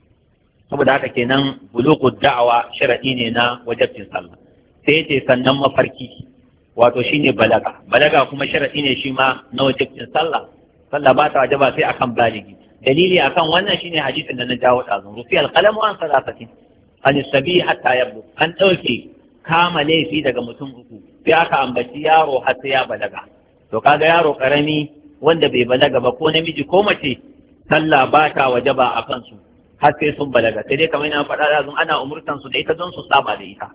Speaker 1: saboda haka kenan buluqud da'awa sharadi ne na wajibcin sallah sai ce sannan mafarki wato shine balaga balaga kuma sharadi ne shi ma na wajibcin sallah sallah ba ta wajaba sai akan baligi dalili akan wannan shine hadisin da na jawo dazun rufi alqalamu an salasatin an sabi hatta yablu an dauke kama laifi daga mutum uku sai aka ambaci yaro har sai ya balaga to kaga yaro karami wanda bai balaga ba ko namiji ko mace sallah ba ta wajaba a kansu har sai sun balaga sai dai kamar yana faɗa da ana umurtan su da ita don su saba da ita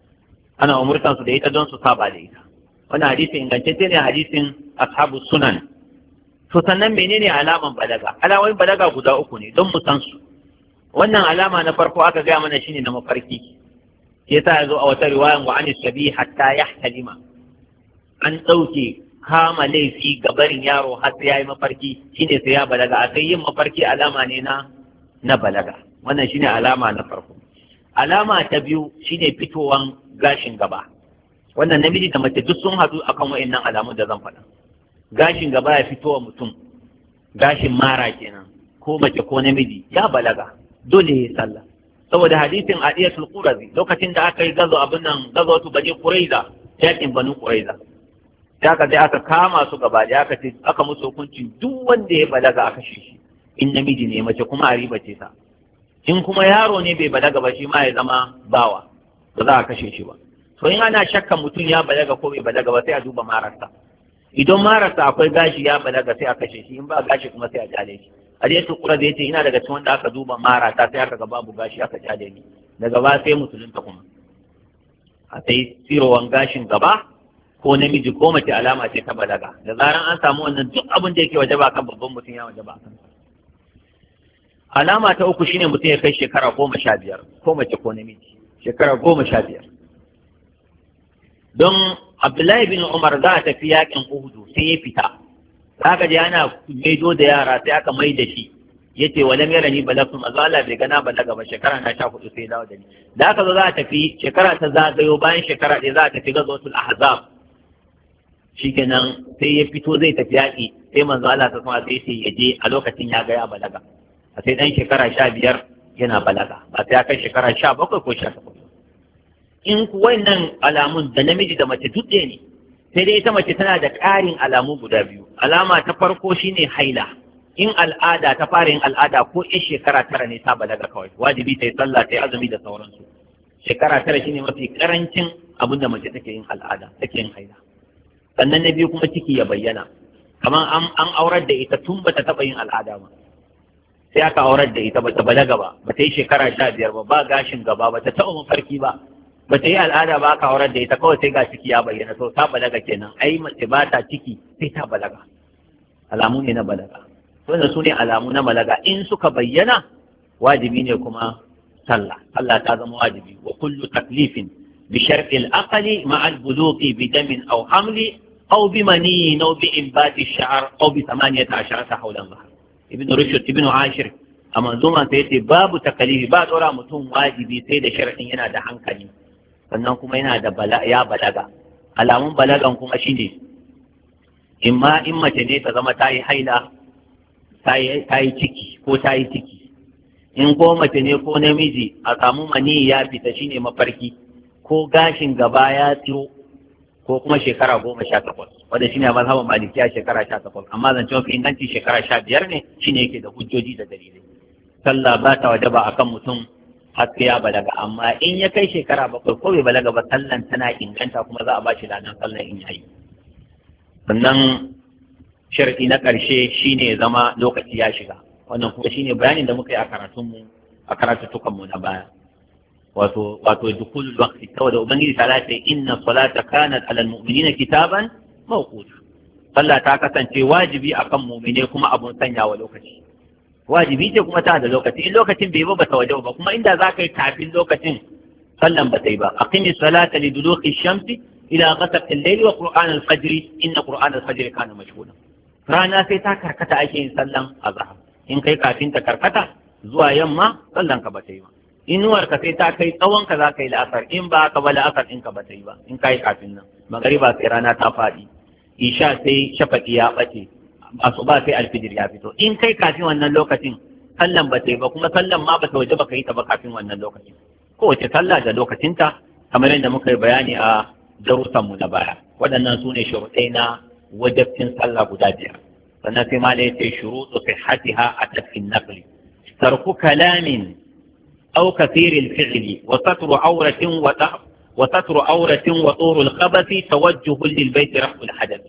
Speaker 1: ana umurtan su da ita don su saba da ita wannan hadisin ingantacce ne hadisin ashabu sunan to sannan menene alaman balaga alamomin balaga guda uku ne don mu san su wannan alama na farko aka gaya mana shine na mafarki yasa ya zo a wata riwayan wa anis sabi hatta yahtalima an ɗauke kama laifi ga barin yaro har sai yayi mafarki shine sai ya balaga a sai yin mafarki alama ne na na balaga wannan shine alama na farko alama ta biyu shine fitowan gashin gaba wannan namiji da mace duk sun haɗu akan wa'annan alamun da zan faɗa gashin gaba ya fito wa mutum gashin mara kenan ko mace ko namiji ya balaga dole ya sallah saboda hadisin adiyatul qurazi lokacin da aka yi gazo abin nan gazo tu bani quraiza yakin banu quraiza sai aka sai aka kama su gaba da aka ce aka musu hukunci duk wanda ya balaga aka shi shi in namiji ne mace kuma a riba ce ta in kuma yaro ne bai balaga ba shi ma ya zama bawa ba za a kashe shi ba to in ana shakkan mutum ya balaga ko bai balaga ba sai a duba mararsa idan mararsa akwai gashi ya balaga sai a kashe shi in ba gashi kuma sai a jale shi a dai tukura da yace ina daga cikin wanda aka duba marata sai aka ga babu gashi aka jale ni daga ba sai musulunta kuma a sai tsirowan gashin gaba ko namiji ko mace alama ce ta balaga da zaran an samu wannan duk abin da yake wajaba kan babban mutum ya wajaba kan alama ta uku shine mutum ya kai shekara goma sha biyar ko mace ko namiji shekara goma sha biyar don abdullahi bin umar za a tafi yakin uhudu sai ya fita aka je ana maido da yara sai aka mai da shi yace walam yarani balagtu manzo Allah bai gana balaga ba shekara na sha hudu sai dawo da ni da aka zo za a tafi shekara ta zagayo bayan shekara ɗaya za a tafi gazotul ahzab shikenan sai ya fito zai tafi yaƙi sai manzo Allah ta kuma sai ya je a lokacin ya ga ya balaga a sai dan shekara sha biyar yana balaga ba sai ya kai shekara sha bakwai ko sha takwas in wannan alamun da namiji da mace duk ɗaya ne sai dai ita mace tana da ƙarin alamu guda biyu alama ta farko shine haila in al'ada ta fara yin al'ada ko in shekara tara ne ta balaga kawai wajibi ta yi sallah ta yi azumi da sauransu shekara tara shine mafi karancin abin da mace take yin al'ada take yin haila sannan na biyu kuma ciki ya bayyana kamar an an aurar da ita tun bata taɓa yin al'ada ba sai aka aurar da ita bata balaga ba bata yi shekara sha biyar ba ba gashin gaba bata taɓa mafarki ba bata yi al'ada ba aka aurar da ita kawai sai ga ciki ya bayyana to ta balaga kenan ai mace ba ta ciki sai ta balaga alamu ne na balaga wannan su ne alamu na balaga in suka bayyana wajibi ne kuma sallah sallah ta zama wajibi wa kullu taklifin bi sharti al-aqli ma'a al-buluqi bi damin aw hamli aw bi mani aw bi inbati ash-sha'r aw bi 18 hawlan dhahr ibn rushd ibn ashir a manzuma sai yace babu takalifi ba tsora mutum wajibi sai da sharadin yana da hankali sannan kuma yana da bala ya balaga alamun balagan kuma shine in ma in mace ne ta zama ta yi haila ta yi ciki ko ta yi ciki in ko mace ne ko namiji a samu mani ya fita shine mafarki ko gashin gaba ya tsiro ko kuma shekara goma sha takwas wanda shine mazhaban malikiya shekara sha takwas amma zance mafi inganci shekara sha biyar ne shine yake da hujjoji da dalilai sallah ba ta wajaba akan mutum har sai ya balaga amma in ya kai shekara bakwai ko bai balaga ba sallan tana inganta kuma za a ba shi ladan sallan in yayi sannan sharadi na ƙarshe shine zama lokaci ya shiga wannan kuma shine bayanin da muka yi a karatunmu a karatutukanmu na baya wato wato dukulul waqti saboda ubangiji ta lace inna salata kanat alal mu'minina kitaban mawquta sallah ta kasance wajibi akan mu'mine kuma abun sanyawa lokaci wajibi ce kuma ta da lokaci in lokacin bai ba ba ta waje ba kuma inda za ka yi kafin lokacin sallan ba ta yi ba aqimi salata li duluki shamsi ila ghasaq al-layli wa qur'an al-fajr inna qur'an al-fajr kana mashhuda rana sai ta karkata ake yin sallan azhar in kai kafin ta karkata zuwa yamma sallan ka ba ta yi ba inuwar ka sai ta kai tsawon ka za ka yi la'asar in ba ka ba la'asar in ka ba ta yi ba in ka yi kafin nan magariba sai rana ta faɗi isha sai shafaki ya ɓace asuba sai alfijir ya fito in kai kafin wannan lokacin sallan ba ta yi ba kuma sallan ma ba ta waje ba ka yi ta ba kafin wannan lokacin kowace sallah da lokacinta kamar yadda muka yi bayani a darussanmu na baya waɗannan su ne shuruɗai na wajabcin sallah guda biyar sannan sai ma da yace shuruɗu sihhatiha a tafkin naqli tarku kalamin aw kathiril fi'li wa satru awratin wa wa satru awratin wa turul khabathi tawajjuhun lil bayt raf'ul hadath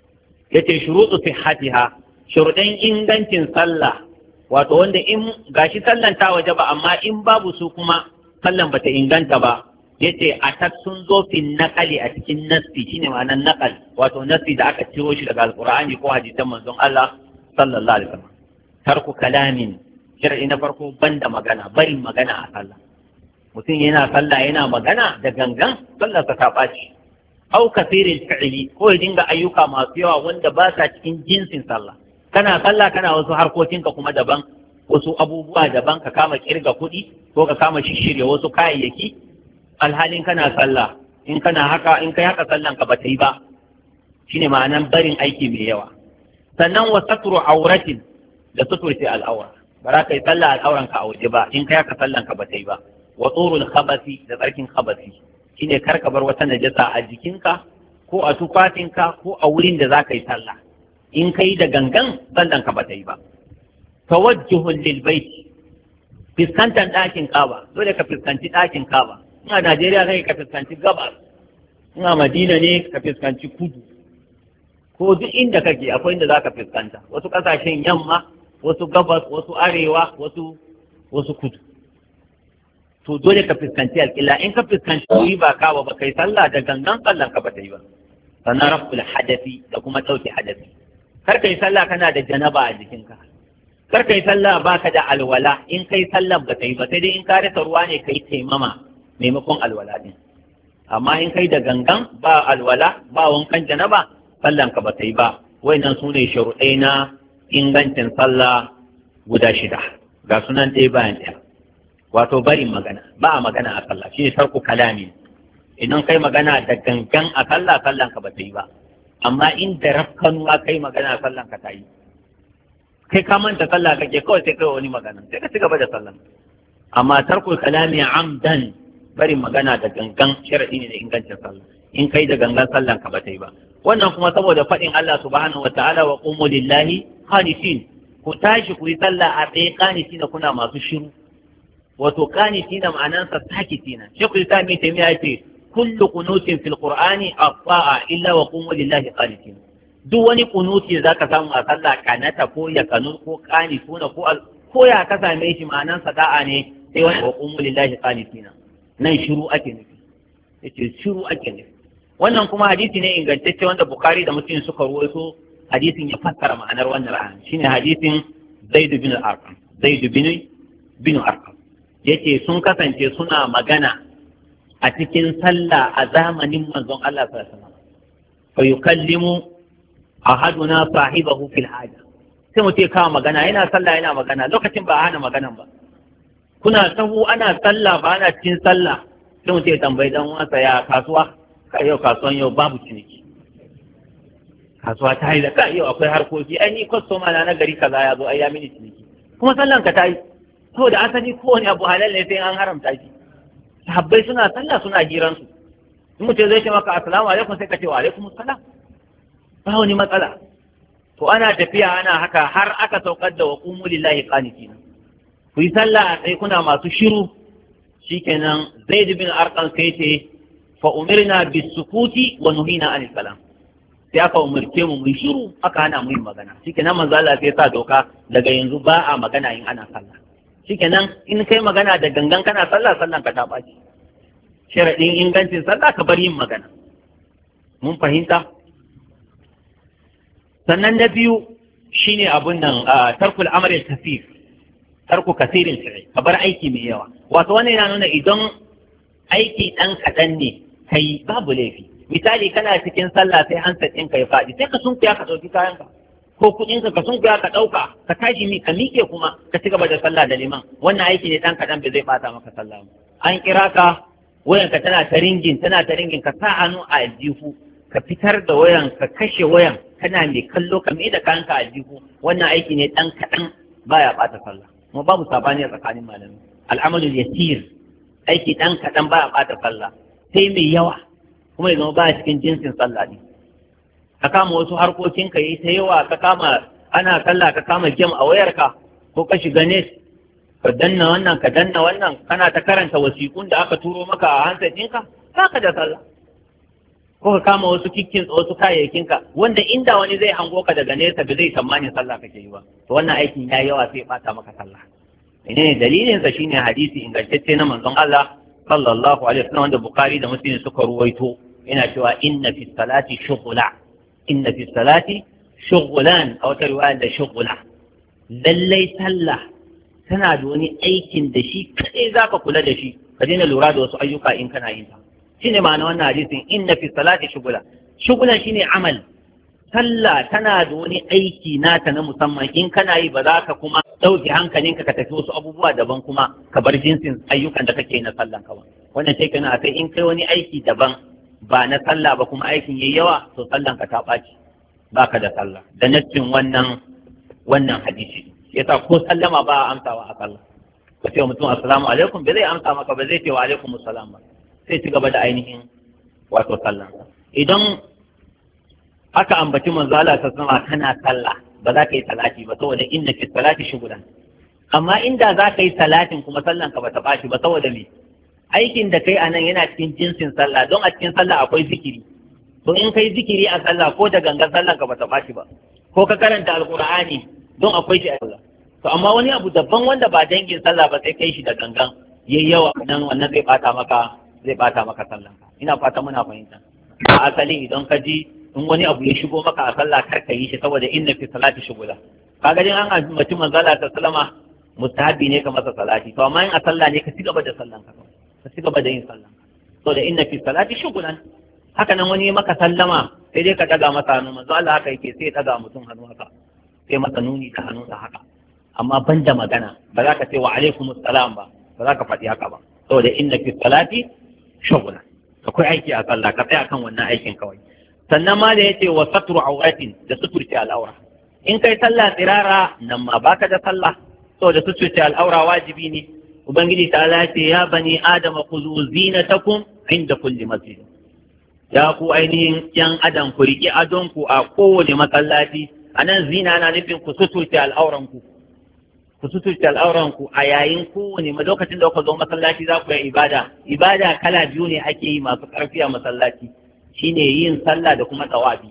Speaker 1: yace shuruɗu sihhatiha shuruɗan ingancin sallah wato wanda in gashi sallan ta waje ba amma in babu su kuma sallan bata inganta ba yace a ta sun zo fi naƙali a cikin nassi shine ma'anar naƙal wato nassi da aka ciro shi daga alqur'ani ko hadisan manzon Allah sallallahu alaihi wasallam tarku kalamin shar'i na farko banda magana barin magana a sallah mutum yana sallah yana magana da gangan sallar ta ɓaci au kasirin fi'ili ko ya dinga ayyuka masu yawa wanda ba sa cikin jinsin sallah kana sallah kana wasu harkokinka kuma daban wasu abubuwa daban ka kama kirga kuɗi ko ka kama shishirya wasu kayayyaki alhalin kana sallah in kana haka in kai haka sallan ka bata yi ba shine ma'anan barin aiki mai yawa sannan wa satru auratin da suturce al'aura ba za ka yi sallah al'auran ka a waje ba in kai haka sallan ka bata yi ba wa tsurul khabasi da tsarkin khabasi shine kar ka bar wata najasa a jikinka ko a tufafinka ko a wurin da za ka yi sallah in kai da gangan sallan ka bata yi ba tawajjuhun lil bait fiskantar ɗakin kaba dole ka fuskanci ɗakin kaba in a Najeriya kai ka fuskanci gabas in a Madina ne ka fuskanci kudu ko duk inda kake akwai inda za ka fuskanta wasu ƙasashen yamma wasu gabas wasu arewa wasu wasu kudu to dole ka fuskanci alƙilla in ka fuskanci wuri ba kawa ba kai sallah da gangan sallan ka ba ta yi ba sannan raful hadafi da kuma ɗauke hadafi kar kai sallah kana da janaba a jikinka kar kai sallah baka da alwala in kai sallan ba ta yi ba sai dai in ka rasa ruwa ne kai taimama maimakon alwala din amma in kai da gangan ba alwala ba wankan janaba sallan ka ba ta yi ba wayannan su ne sharuɗai na ingancin sallah guda shida ga sunan ɗaya bayan ɗaya wato barin magana ba a magana a sallah shi ne tarku kalami idan kai magana da gangan a sallah sallan ka ba ta yi ba amma in da rafkanuwa kai magana a sallan ka ta yi kai ka manta sallah kake kawai sai kai wani magana sai ka ci gaba da sallan amma tarku kalami amdan barin magana da gangan sharadi ne da ingancin sallah in kai da gangan sallan ka ba ta yi ba wannan kuma saboda faɗin Allah subhanahu wa ta'ala wa qumu lillahi qanitin ku tashi ku yi sallah a tsaye qanitina kuna masu shiru wato qanitina ma'anansa sakitina shekul islam mai taimiya ce kullu qunutin fil qur'ani ataa illa wa qumu lillahi qanitin duk wani kunuti da zaka samu a sallah kanata ko ya kanu ko qanituna ko ko ya ka same shi ma'anansa da'a ne sai wani wa qumu lillahi qanitina nan shiru ake nufi yace shiru ake nufi wannan kuma hadisi ne ingantacce wanda Bukhari da Muslim suka ruwaito hadisin ya fassara ma'anar wannan ra'ayin shine hadisin Zaid bin Arqam Zaid bin bin Arqam yace sun kasance suna magana a cikin sallah a zamanin manzon Allah sallallahu alaihi wasallam fa yukallimu ahaduna sahibahu fil haja sai mu ce kawo magana yana sallah yana magana lokacin ba a hana maganan ba kuna sahu ana sallah ba ana cikin sallah sai mu ce tambayi dan wasa ya kasuwa kai yau kasuwan yau babu ciniki kasuwa ta yi da kai yau akwai harkoki ai ni kwastoma na na gari kaza ya zo ai ya mini ciniki kuma sallan ka ta yi saboda asali kowane abu halal ne sai an haramta shi sahabbai suna sallah suna hiran su in mutum zai ce maka assalamu alaikum sai ka ce wa alaikum assalam ba wani matsala to ana tafiya ana haka har aka saukar da wa qumu lillahi qanitina ku yi sallah a tsaye kuna masu shiru shikenan zaid bin arqam sai ce fa umirna bisukuti wa nuhina anil kalam sai aka umarce mu mu shiru aka hana mu yin magana shikenan manzo Allah sai sa doka daga yanzu ba a magana in ana sallah shikenan in kai magana da gangan kana sallah sallan ka ta baci sharadin ingancin sallah ka bar yin magana mun fahimta sannan na biyu shine abun nan tarkul amri kasir tarku kasirin fi'i ka bar aiki mai yawa wato wannan yana nuna idan aiki dan kaɗan ne kai babu laifi misali kana cikin sallah sai hansa ɗinka ya faɗi sai ka sunkuya ka ɗauki kayanka ko kuɗinka ka sunkuya ka ɗauka ka tashi mi ka miƙe kuma ka ci gaba da sallah da liman wannan aiki ne ɗan kaɗan bai zai ɓata maka sallah an kira ka wayanka tana ta ringin tana ta ringin ka sa hannu a aljihu ka fitar da wayan ka kashe wayan kana mai kallo ka mai da kayanka a aljihu wannan aiki ne ɗan kaɗan baya ɓata sallah kuma babu sabani a tsakanin malamai al'amalul yasir aiki ɗan kaɗan baya ɓata sallah sai mai yawa kuma ya zama ba cikin jinsin sallah ne ka kama wasu harkokin ka yi ta yawa ka kama ana sallah ka kama gem a wayarka ko ka shiga net ka danna wannan ka danna wannan kana ta karanta wasiƙun da aka turo maka a hansa ɗinka ba ka da sallah ko ka kama wasu kikkin wasu kayayyakin ka wanda inda wani zai hango ka daga nesa ba zai tsammanin sallah kake yi ba to wannan aikin ya yawa sai bata maka sallah ne dalilin sa shine hadisi ingantacce na manzon Allah sallallahu alaihi wasallam wanda Bukhari da Muslim suka ruwaito yana cewa inna fi salati shughla inna fi salati shughlan a wata riwaya da shughla lallai sallah tana da wani aikin da shi kadai zaka kula da shi ka daina lura da wasu ayyuka in kana yin ta shine ma'ana wannan hadisin inna fi salati shughla shughla shine amal sallah tana da wani aiki nata na musamman in kana yi ba za ka kuma ɗauke hankalinka ka tafi wasu abubuwa daban kuma ka bar jinsin ayyukan da kake na sallan kawai wannan sai kana sai in kai wani aiki daban ba na sallah ba kuma aikin yayi yawa to sallan ka ta ɓaci baka da sallah da nassin wannan wannan hadisi yasa ko sallama ba a amsawa a sallah ka ce wa mutum assalamu alaikum ba zai amsa maka ba zai ce wa alaikum assalam ba sai ci gaba da ainihin wato sallan idan aka ambaci manzo Allah ta sama kana sallah ba za ka yi salati ba saboda inna fi salati shughlan amma inda za ka yi salatin kuma sallan ka bata bashi ba saboda me aikin da kai anan yana cikin jinsin sallah don a cikin sallah akwai zikiri to in kai zikiri a sallah ko da gangan sallan ka bata bashi ba ko ka karanta alqur'ani don akwai shi a sallah to amma wani abu daban wanda ba dangin sallah ba sai kai shi da gangan yayi yawa nan wannan zai bata maka zai bata maka sallan ka ina fata muna fahimta a asali idan ka ji in wani abu ya shigo maka a sallah kar ka yi shi saboda inna fi salati shugula kaga din an ambaci manzala ta sallama mustahabi ne ka masa salati to amma in a sallah ne ka ci gaba da sallan ka ka ci gaba da yin sallan ka saboda inna fi salati shugulan haka nan wani maka sallama sai dai ka daga masa hannu manzo Allah haka yake sai ya daga mutum hannu haka sai masa nuni da hannunsa haka amma ban da magana ba za ka ce wa alaikum salam ba ba za ka faɗi haka ba saboda inna fi salati shagula akwai aiki a sallah ka tsaya kan wannan aikin kawai sannan ma da yace wa satru auratin da suturci al'aura in kai sallah tsirara nan ma baka da sallah saboda suturci al'aura wajibi ne ubangiji ta ce ya bani adama kuzu zinatakum inda kulli masjid ya ku ainihin yan adam ku riƙe adonku a kowane masallaci a nan zina na nufin ku suturce al'auranku ku suturce al'auranku a yayin kowane lokacin da kuka zo masallaci za ku yi ibada ibada kala biyu ne ake yi masu ƙarfi a masallaci shine yin sallah da kuma tawafi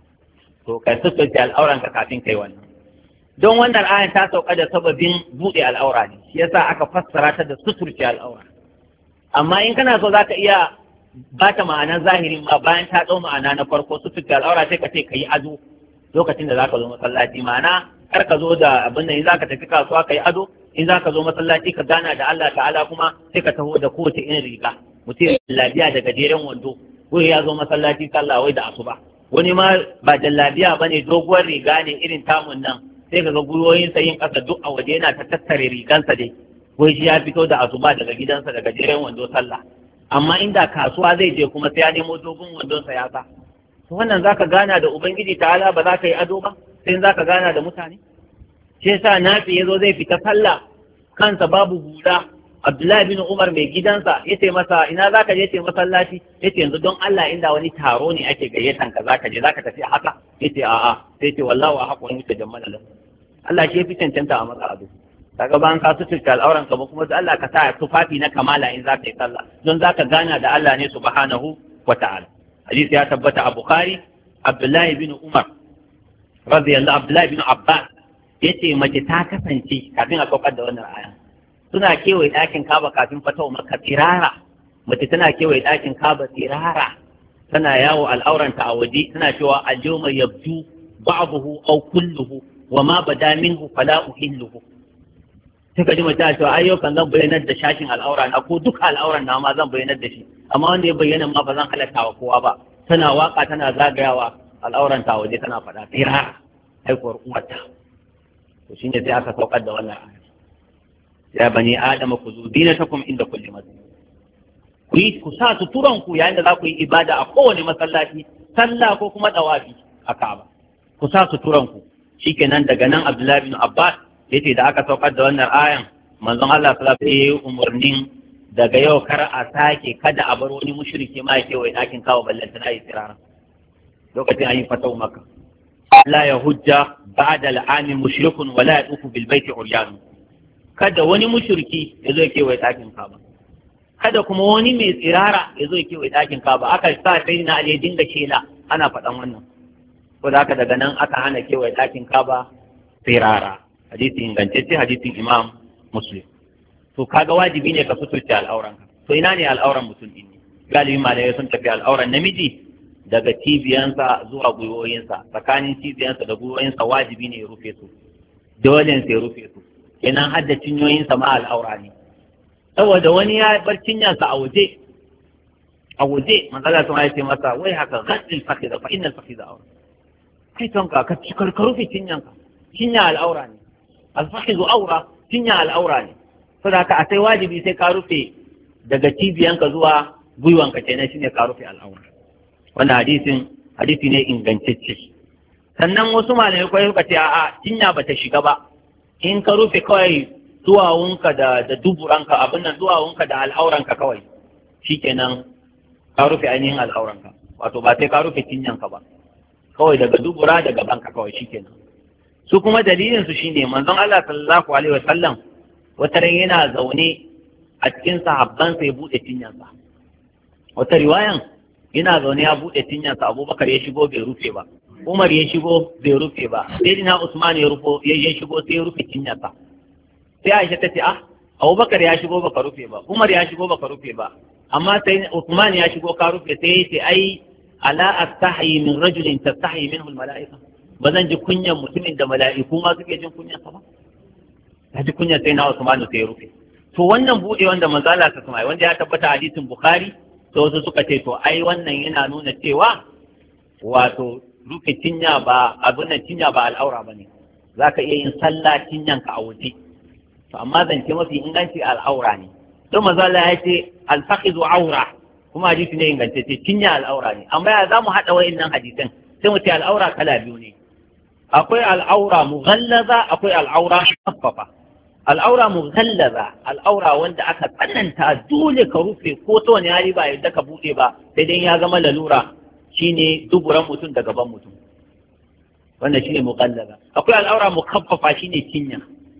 Speaker 1: to ka suturce al'auranka kafin kai wannan don wannan ayan ta sauka da sababin buɗe al'aura ne shi yasa aka fassara ta da suturce al'aura amma in kana so zaka iya ba ta ma'anar zahirin ma bayan ta ɗau ma'ana na farko suturce al'aura sai ka ce ka yi ado lokacin da zaka zo masallaci ma'ana kar ka zo da abin nan in zaka tafi kasuwa ka yi ado in zaka zo masallaci ka gana da Allah ta'ala kuma sai ka taho da kowace irin riga mutum lafiya da gajeren wando ko ya zo masallaci sallah wai da asuba wani ma ba jallabiya bane doguwar riga ne irin tamun nan sai ka ga gwiwoyinsa yin ƙasa duk a waje yana ta tattare rigansa dai wai shi ya fito da asuba daga gidansa daga gajeren wando sallah amma inda kasuwa zai je kuma sai ya nemo dogon wandonsa ya sa to wannan zaka gana da ubangiji ta'ala ba za ka yi ado ba sai zaka gana da mutane shi yasa nafi yazo zai fita sallah kansa babu hula Abdullahi bin Umar mai gidansa yace masa ina zaka je ce masallaci yace yanzu don Allah inda wani taro ne ake gayyatan ka zaka je zaka tafi haka yace a'a sai yace wallahi wa haqqu yuta jammala lahu Allah shi fi cancanta a masa ado kaga bayan ka suturta al'auran ka ba kuma Allah ka sa tufafi na kamala in za ka yi sallah don za ka gana da Allah ne subhanahu wa ta'ala hadisi ya tabbata a Bukhari Abdullahi bin Umar radiyallahu Abdullahi bin Abbas yace mace ta kasance kafin a saukar da wannan aya suna kewaye ɗakin Kaba kafin fatawa Makka tirara mace tana kewaye ɗakin Kaba tirara tana yawo al'auranta a waje tana cewa al-yawma yabdu ba'dahu aw kulluhu wa ma bada minhu fala uhilluhu sai ka ji mace a cewa ayyukan zan bayyanar da shashin al'aura na ko duka al'auran na ma zan bayyanar da shi amma wanda ya bayyana ma ba zan halatta wa kowa ba tana waka tana zagayawa al'auran ta waje tana faɗa tsira haihuwar uwarta to shine sai aka saukar da wannan aya ya bani adama ku zu dinatakum inda kulli masjid ku yi ku sa suturan ku yayin da za ku yi ibada a kowane masallaci sallah ko kuma dawafi a Ka'aba ku sa suturan ku shikenan daga nan Abdullahi bin Abbas yace da aka saukar da wannan ayan manzon Allah sallallahu alaihi wasallam umarnin daga yau kar a sake kada a bar wani mushriki ma yake wai dakin kawo ballanta na yi tsirara lokacin an yi fatau maka la ya hujja ba'da al'ami mushrikun wa la yadufu bil baiti uryan kada wani mushriki ya zo yake wai dakin kaba kada kuma wani mai tsirara ya zo yake wai dakin kaba aka sa sai na ali dinga shela ana faɗan wannan ko da haka daga nan aka hana kewaye dakin kaba tsirara hadisi ingantacce hadisin imam muslim to kaga wajibi ne ka suturce al'auran ka to ina ne al'auran mutum din ne galibin malamai sun tafi al'auran namiji daga cibiyansa zuwa gwiwoyinsa tsakanin cibiyansa da gwiwoyinsa wajibi ne ya rufe su dole sai ya rufe su kenan hadda cinyoyinsa ma al'aura ne saboda wani ya bar cinyarsa a waje a waje manzala sun ya ce masa wai haka ghadil fakhiza fa innal fakhiza aura kai tonka ka ka rufe cinyanka cinya al'aura ne al-fakhizu aura cinya al'aura ne saboda ka a sai wajibi sai ka rufe daga cibiyanka zuwa gwiwanka kenan shine ka rufe al'aura wannan hadisin hadisi ne ingantacce sannan wasu malamai kawai suka ce a'a cinya bata shiga ba in ka rufe kawai duwawunka da da duburanka abin nan duwawunka da al'auranka kawai shikenan ka rufe ainihin al'auranka wato ba sai ka rufe cinyanka ba kawai daga dubura da gabanka kawai shikenan su kuma dalilin su shine manzon Allah sallallahu alaihi wasallam wata ran yana zaune a cikin sahabban sai bude cinyansa wata riwayan yana zaune ya bude cinyansa Abubakar ya shigo bai rufe ba Umar ya shigo bai rufe ba Sayyidina Usman ya rufo ya shigo sai ya rufe cinyansa sai Aisha ta ce ah Abubakar ya shigo baka rufe ba Umar ya shigo baka rufe ba amma sai Usman ya shigo ka rufe sai ya ce ai ala astahi min rajulin tastahi minhu almalaika ba zan ji kunyan mutumin da mala'iku ma suke jin kunyan sa ba ta ji kunyan sai na Usman sai ya rufe to wannan bude wanda manzala ta sumai wanda ya tabbata hadisin Bukhari to wasu suka ce to ai wannan yana nuna cewa wato rufe cinya ba abin nan cinya ba al'aura bane za ka iya yin sallah cinyanka a waje to amma zance mafi inganci al'aura ne don maza Allah ya ce alfaqidu aura kuma hadisi ne ingantacce cinya al'aura ne amma ya zamu hada wayannan hadisan sai mu ce al'aura kala biyu ne akwai al'aura mughallaza akwai al'aura khaffafa al'aura mughallaza al'aura wanda aka tsananta dole ka rufe ko ta wani hali ba yadda ka bude ba sai dai ya zama lalura shine duburan mutum da gaban mutum wannan shine mughallaza akwai al'aura mukaffafa shine cinya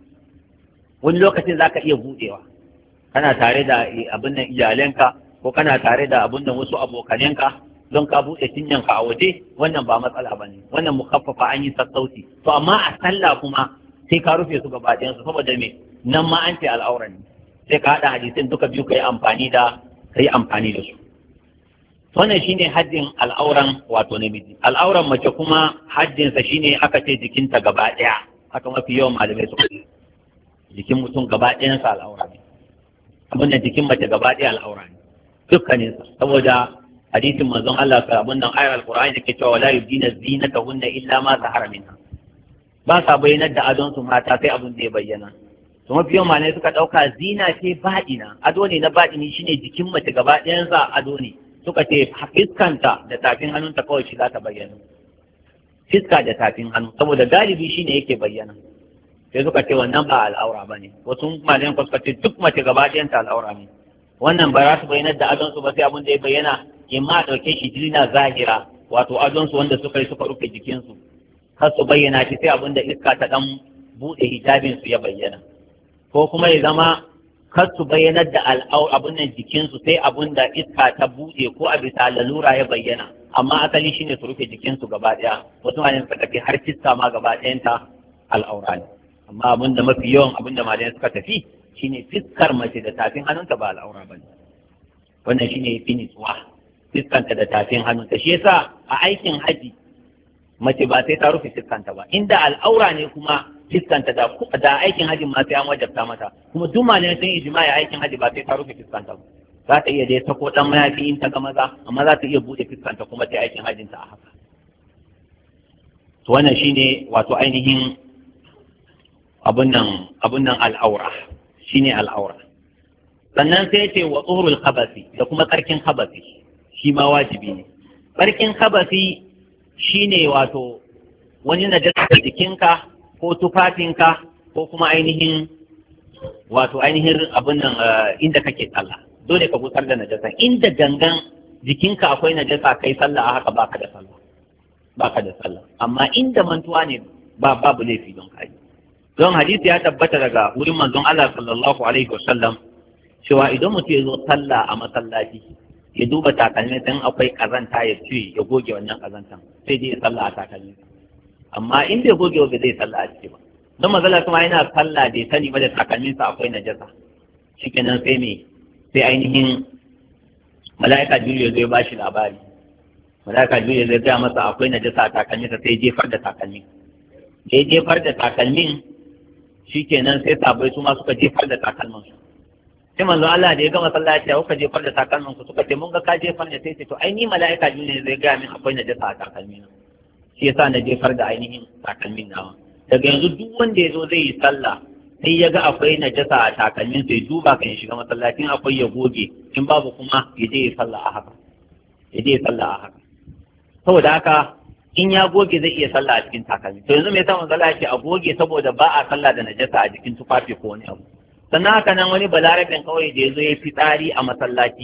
Speaker 1: wani lokacin zaka iya budewa kana tare da abin nan iyalanka ko kana tare da abin nan wasu abokanenka don ka buɗe cinyanka a waje wannan ba matsala ba ne wannan mukaffafa an yi sassauci to amma a sallah kuma sai ka rufe su gaba su saboda me nan ma an ce al'aura ne sai ka haɗa hadisin duka biyu ka yi amfani da ka yi amfani da su wannan shine haddin al'auran wato namiji al'auran mace kuma haddinsa shine aka ce jikinta gaba ɗaya haka mafi yawan malamai suka ce jikin mutum gaba ɗayansa al'aura ne abin da jikin mace gaba ɗaya al'aura ne dukkaninsa saboda hadisin manzon Allah ka abin nan ayar alqur'ani da ke cewa la yubdina zinatahunna illa ma zahara minha ba sa bayyanar da adon su mata sai abin da ya bayyana to mafi yawan malamai suka ɗauka zina ce baɗina ado ne na baɗini shine jikin mace gaba ɗayansa ado ne suka ce fiskanta da tafin hannunta kawai shi za ta bayyana fiska da tafin hannu saboda galibi shine yake bayyana sai suka ce wannan ba al'aura ba ne wasu malayan suka ce duk mace gaba ɗayanta al'aura ne wannan ba za su bayyanar da adon su ba sai abin da ya bayyana in ma ɗauke shi jirina zahira wato adon su wanda suka yi suka rufe jikinsu kar su bayyana shi sai abin da iska ta ɗan buɗe hijabin su ya bayyana ko kuma ya zama kar su bayyanar da al'au abin nan jikinsu sai abin da iska ta buɗe ko a bisa lalura ya bayyana amma asali shine su rufe jikinsu gaba ɗaya wasu malayan suka tafi har fiska ma gaba ɗayanta al'aura ne amma abin da mafi yawan abin da malayan suka tafi shine fiskar mace da tafin hannunta ba al'aura ba ne wannan shine fi nitsuwa fiskanta da tafin hannunta shi yasa a aikin haji mace ba sai ta rufe fiskanta ba inda al'aura ne kuma fiskanta da da aikin haji ma sai an wajabta mata kuma duk malayan sun ijma'i aikin haji ba sai ta rufe fiskanta ba za ta iya dai sako dan mayafi in ta ga maza amma za ta iya bude fiskanta kuma ta aikin hajinta a haka to wannan shine wato ainihin abun nan abun nan al'aura shine al'aura sannan sai ce wa tsohurul khabasi da kuma tsarkin khabasi shi ma wajibi ne tsarkin khabasi shine wato wani najasa da jikinka ko tufafinka ko kuma ainihin wato ainihin abun nan inda kake sallah dole ka gusar da najasa inda gangan jikinka akwai najasa kai sallah a haka baka da sallah baka da sallah amma inda mantuwa ne ba babu laifi don kai don hadisi ya tabbata daga wurin manzon Allah sallallahu alaihi wasallam cewa idan mutum ya zo sallah a masallaci ya duba takalmi dan akwai kazanta ya ce ya goge wannan kazantan sai dai ya sallah a takalmi amma in bai goge ba zai sallah a ciki ba don mazala kuma yana sallah bai sani ba da takalminsa akwai najasa shikenan sai me sai ainihin mala'ika jibril zai ba shi labari mala'ika jibril zai gaya masa akwai najasa a takalminsa sai jefar da takalmin da ya jefar da takalmin shikenan sai sabai su ma suka jefar da takalmin su sai manzo Allah da ya gama sallah ya ce kuka jefar da takalmin ku suka ce mun ga ka jefar da sai ce to ai ni mala'ika jibril zai gaya min akwai najasa a takalmin shi yasa na jefar da ainihin takalmin nawa daga yanzu duk wanda ya zo zai yi sallah sai ya ga akwai najasa a takalmin sai duba kan shiga masallacin akwai ya goge in babu kuma ya je ya sallah a haka ya je ya sallah a haka saboda haka in ya goge zai iya sallah a cikin takalmi to yanzu me yasa manzo Allah ya ce a goge saboda ba a sallah da najasa a jikin tufafi ko wani abu sannan haka nan wani balarabin kawai da ya zo ya fitsari a masallaci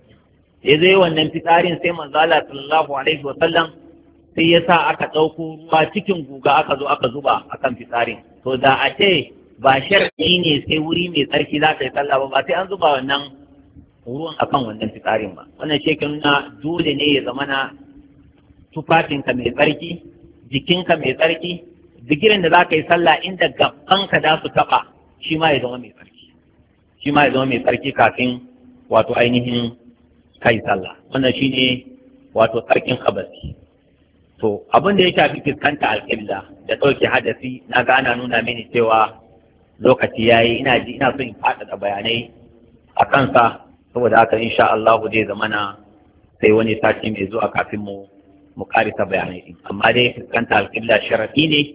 Speaker 1: ya zo wannan fitsarin sai manzo Allah sallallahu alaihi wa sallam sai ya sa aka ɗauko ruwa cikin guga aka zo aka zuba akan fitsarin to da a ce ba sharɗi ne sai wuri mai tsarki za ka yi sallah ba ba sai an zuba wannan ruwan akan wannan fitsarin ba wannan shekin na dole ne ya zama na tufafinka mai tsarki jikinka mai tsarki digirin da za ka yi sallah inda gabanka za su taɓa shi ma ya zama mai tsarki shi ma ya zama mai tsarki kafin wato ainihin kai sallah wannan shine wato tsarkin kabasi to abin da ya shafi fuskanta alƙibla da ɗauke hadasi na ga ana nuna mini cewa lokaci ya yi ina ji ina so in faɗaɗa bayanai a kansa saboda haka insha Allah zai zama na sai wani sati mai zuwa kafin mu mu karisa bayanai din amma dai fuskanta alƙibla sharafi ne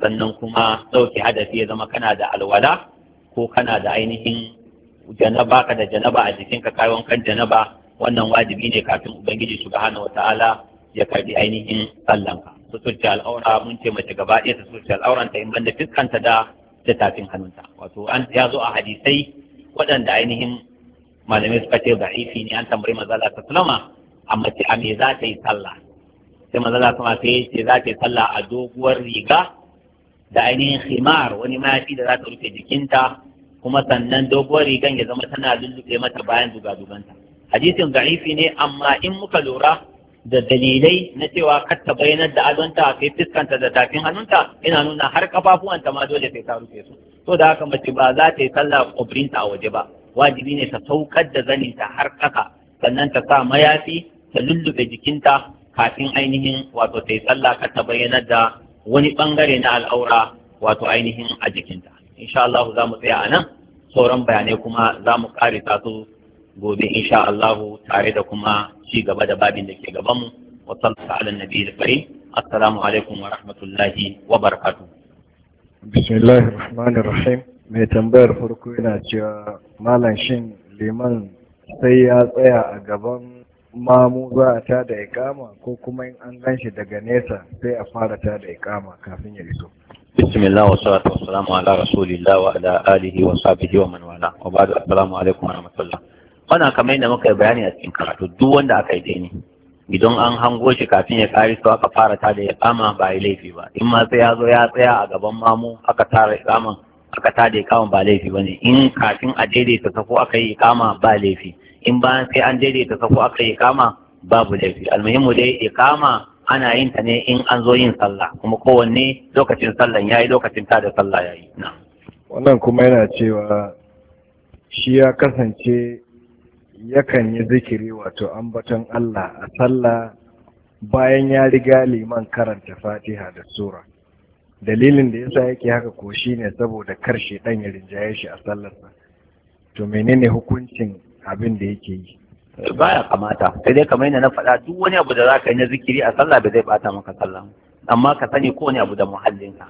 Speaker 1: sannan kuma ɗauke hadafi ya zama kana da alwala ko kana da ainihin janaba ka da janaba a jikinka kai wankan janaba wannan wajibi ne kafin ubangiji subhanahu wataala ya karbi ainihin sallanka suturci al'aura mun ce mace gaba ɗaya ta suturci al'auranta in banda fuskanta da da tafin hannunta wato an ya zo a hadisai waɗanda ainihin malamai suka ce da'ifi ne an tambayi mazala ta sulama a mace a me za ta yi sallah sai mazala ta sai ce za ta yi sallah a doguwar riga da ainihin khimar wani mayafi da za ta rufe jikinta kuma sannan doguwar rigan ya zama tana lullube mata bayan dugaduganta hadisin da'ifi ne amma in muka lura da dalilai na cewa kar ta bayyanar da adonta kai fuskanta da tafin hannunta ina nuna har kafafuwanta ma dole sai ta rufe su to da haka mace ba za ta yi sallah kubrinta a waje ba wajibi ne ta saukar da zaninta har ƙasa sannan ta sa mayafi ta lullube jikinta kafin ainihin wato ta yi sallah kar ta bayyanar da wani bangare na al'aura wato ainihin a jikinta insha Allah za mu tsaya a nan sauran bayanai kuma za mu kare su gobe insha Allah tare da kuma ci gaba da babin da ke gabanmu wa sallallahu ala nabi da karim assalamu alaikum wa rahmatullahi wa barakatuh
Speaker 2: bismillahir rahmanir rahim mai tambayar farko yana cewa malam shin liman sai ya tsaya a gaban mamu za a ta da ikama ko kuma in an ganshi daga nesa sai a fara ta da ikama kafin ya iso
Speaker 1: bismillah wa salatu wa salamu ala rasulillah wa ala alihi wa sahbihi wa man wala wa ba'du assalamu alaikum wa rahmatullah wannan kamar yadda muka yi bayani a cikin karatu duk wanda aka yi ne idan an hango shi kafin ya kare su aka fara ta da ikama ba yi laifi ba in ma sai ya zo ya tsaya a gaban mamu aka tara ikaman aka ta da ikama ba laifi ba ne in kafin a daidaita sako aka yi ikama ba laifi in bayan sai an daidaita sako aka yi ikama babu laifi almuhimmu dai ikama ana yin ta ne in an zo yin sallah kuma kowanne lokacin sallan yayi lokacin ta da sallah yayi na
Speaker 2: wannan kuma yana cewa shi ya kasance yakan yi zikiri wato ambaton Allah a sallah bayan ya riga liman karanta fatiha da sura dalilin da yasa yake haka ko shine saboda karshe dan ya rinjaye shi a sallarsa to menene hukuncin abin da yake yi
Speaker 1: baya kamata sai dai kamar yadda na faɗa duk wani abu da zaka yi na zikiri a sallah ba zai bata maka sallah amma ka sani ko wani abu da muhallinka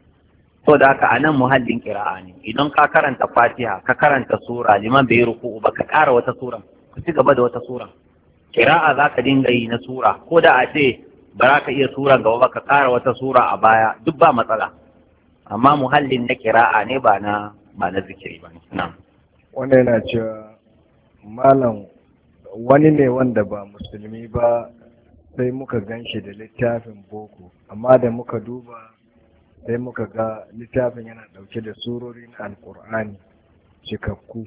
Speaker 1: to da haka anan muhallin kira'a ne idan ka karanta fatiha ka karanta sura liman bai ruku'u ba ka ƙara wata sura ka ci gaba da wata sura kira'a za ka dinga yi na sura ko da a ce ba za ka iya sura gaba ba ka ƙara wata sura a baya duk ba matsala amma muhallin na kira'a ne ba na ba na zikiri ba ne
Speaker 2: wanda yana cewa malam wani ne wanda ba musulmi ba sai muka gan shi da littafin boko amma da muka duba sai muka ga littafin yana ɗauke da surori na alkur'ani cikakku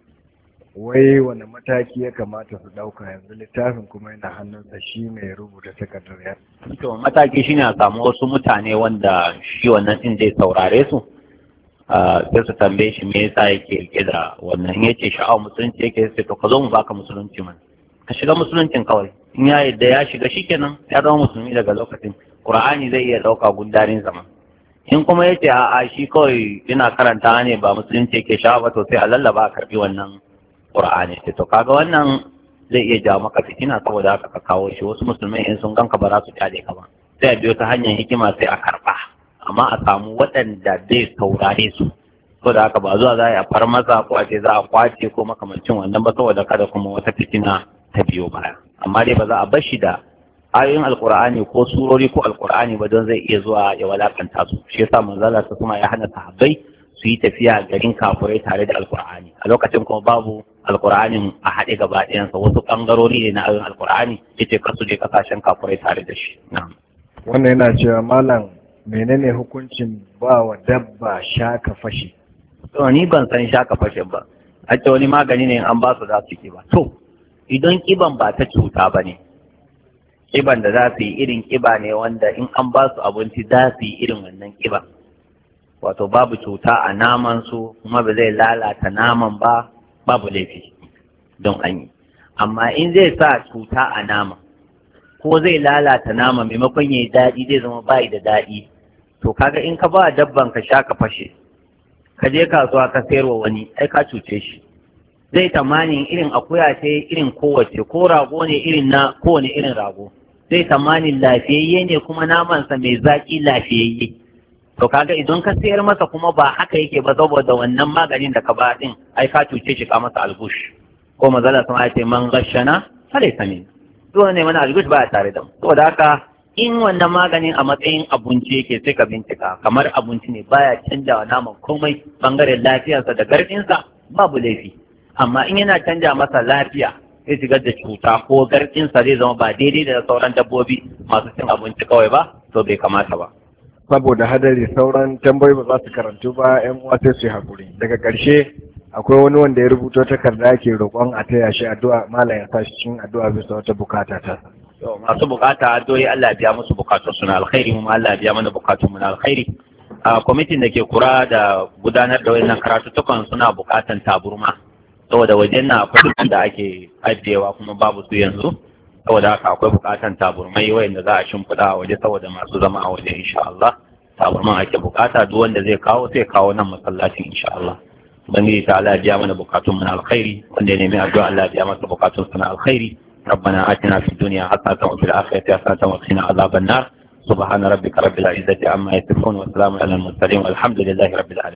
Speaker 2: wai wani mataki ya kamata su ɗauka yanzu littafin kuma yana hannunsa shi mai rubuta takardar ya
Speaker 1: to mataki shine a samu wasu mutane wanda shi wannan din zai saurare su sai su tambaye shi me yasa yake rike da wannan ya ce sha'awar musulunci yake sai to ka zo mu baka musulunci man ka shiga musuluncin kawai in ya yadda ya shiga shikenan ya zama musulmi daga lokacin qur'ani zai iya ɗauka gundarin zaman in kuma ya ce a'a shi kawai ina karanta ne ba musulunci yake sha ba to sai a lallaba a karbi wannan qur'ani sai to kaga wannan zai iya jawo maka fitina saboda haka ka kawo shi wasu musulmai in sun ganka ba za su kyale ka ba sai a biyo ta hanyar hikima sai a karba amma a samu waɗanda zai saurare su saboda haka ba zuwa za a far masa ko a ce za a kwace ko makamancin wannan ba saboda kada kuma wata fitina ta biyo baya amma dai ba za a bar shi da ayoyin alkur'ani ko surori ko alkur'ani ba don zai iya zuwa ya walakanta su shi yasa manzala ta kuma ya hana sahabbai su yi tafiya garin kafurai tare da alkur'ani a lokacin kuma babu alkur'anin a haɗe gaba ɗayansa wasu ɓangarori ne na ayoyin alkur'ani yace kasu je kasashen kafurai tare da shi
Speaker 2: wannan yana cewa malam menene hukuncin ba wa dabba shaka fashe
Speaker 1: to ni ban san shaka fashe ba a ce wani magani ne an ba su za su ki ba to idan kiban ba ta cuta ba ne kiban da za su yi irin kiba ne wanda in an ba su abinci za su yi irin wannan kiba wato babu cuta a naman su kuma ba zai lalata naman ba babu laifi don an yi amma in zai sa cuta a naman ko zai lalata naman maimakon ya yi daɗi zai zama bayi da daɗi to kaga in ka ba dabban ka sha ka fashe ka je kasuwa ka sayarwa wani ai ka cuce shi zai tamanin irin akuya ce irin kowace ko rago ne irin na kowane irin rago zai tamanin lafiyayye ne kuma namansa mai zaƙi lafiyayye to kaga idan ka sayar masa kuma ba haka yake ba saboda wannan maganin da ka ba din ai ka cuce shi ka masa algush ko mazala sun ce man gashana fale sami to ne mana algush ba tare da mu saboda haka in wannan maganin a matsayin abinci yake sai ka bincika kamar abinci ne baya canja wa naman komai bangaren lafiyarsa da garfinsa babu laifi amma in yana canja masa lafiya zai shigar da cuta ko garkinsa zai zama ba daidai da sauran dabbobi masu cin abinci kawai ba to bai kamata ba
Speaker 2: saboda hadari sauran tambayoyi ba za su karantu ba yan uwa sai su yi hakuri daga ƙarshe akwai wani wanda ya rubuto takarda ke roƙon a taya shi addu'a malam ya sa shi cikin addu'a bisa wata bukata ta
Speaker 1: to masu bukata addu'o'i Allah ya biya musu bukatun su na alkhairi mu Allah ya biya mana bukatun mu na alkhairi a kwamitin da ke kura da gudanar da wannan karatuttukan suna bukatan taburma saboda wajen na akwai dukkan da ake ajiyewa kuma babu su yanzu saboda haka akwai bukatan taburmai wayanda za a shimfiɗa a waje saboda masu zama a waje insha Allah taburman ake bukata duk wanda zai kawo sai kawo nan masallacin insha Allah ubangiji ta Allah ya biya mana bukatun mu na alkhairi wanda ya nemi addu'a Allah ya biya masa bukatun sa na alkhairi ربنا آتنا في الدنيا حسنة وفي الآخرة حسنة وقنا عذاب النار سبحان ربك رب العزة عما يصفون وسلام على المرسلين والحمد لله رب العالمين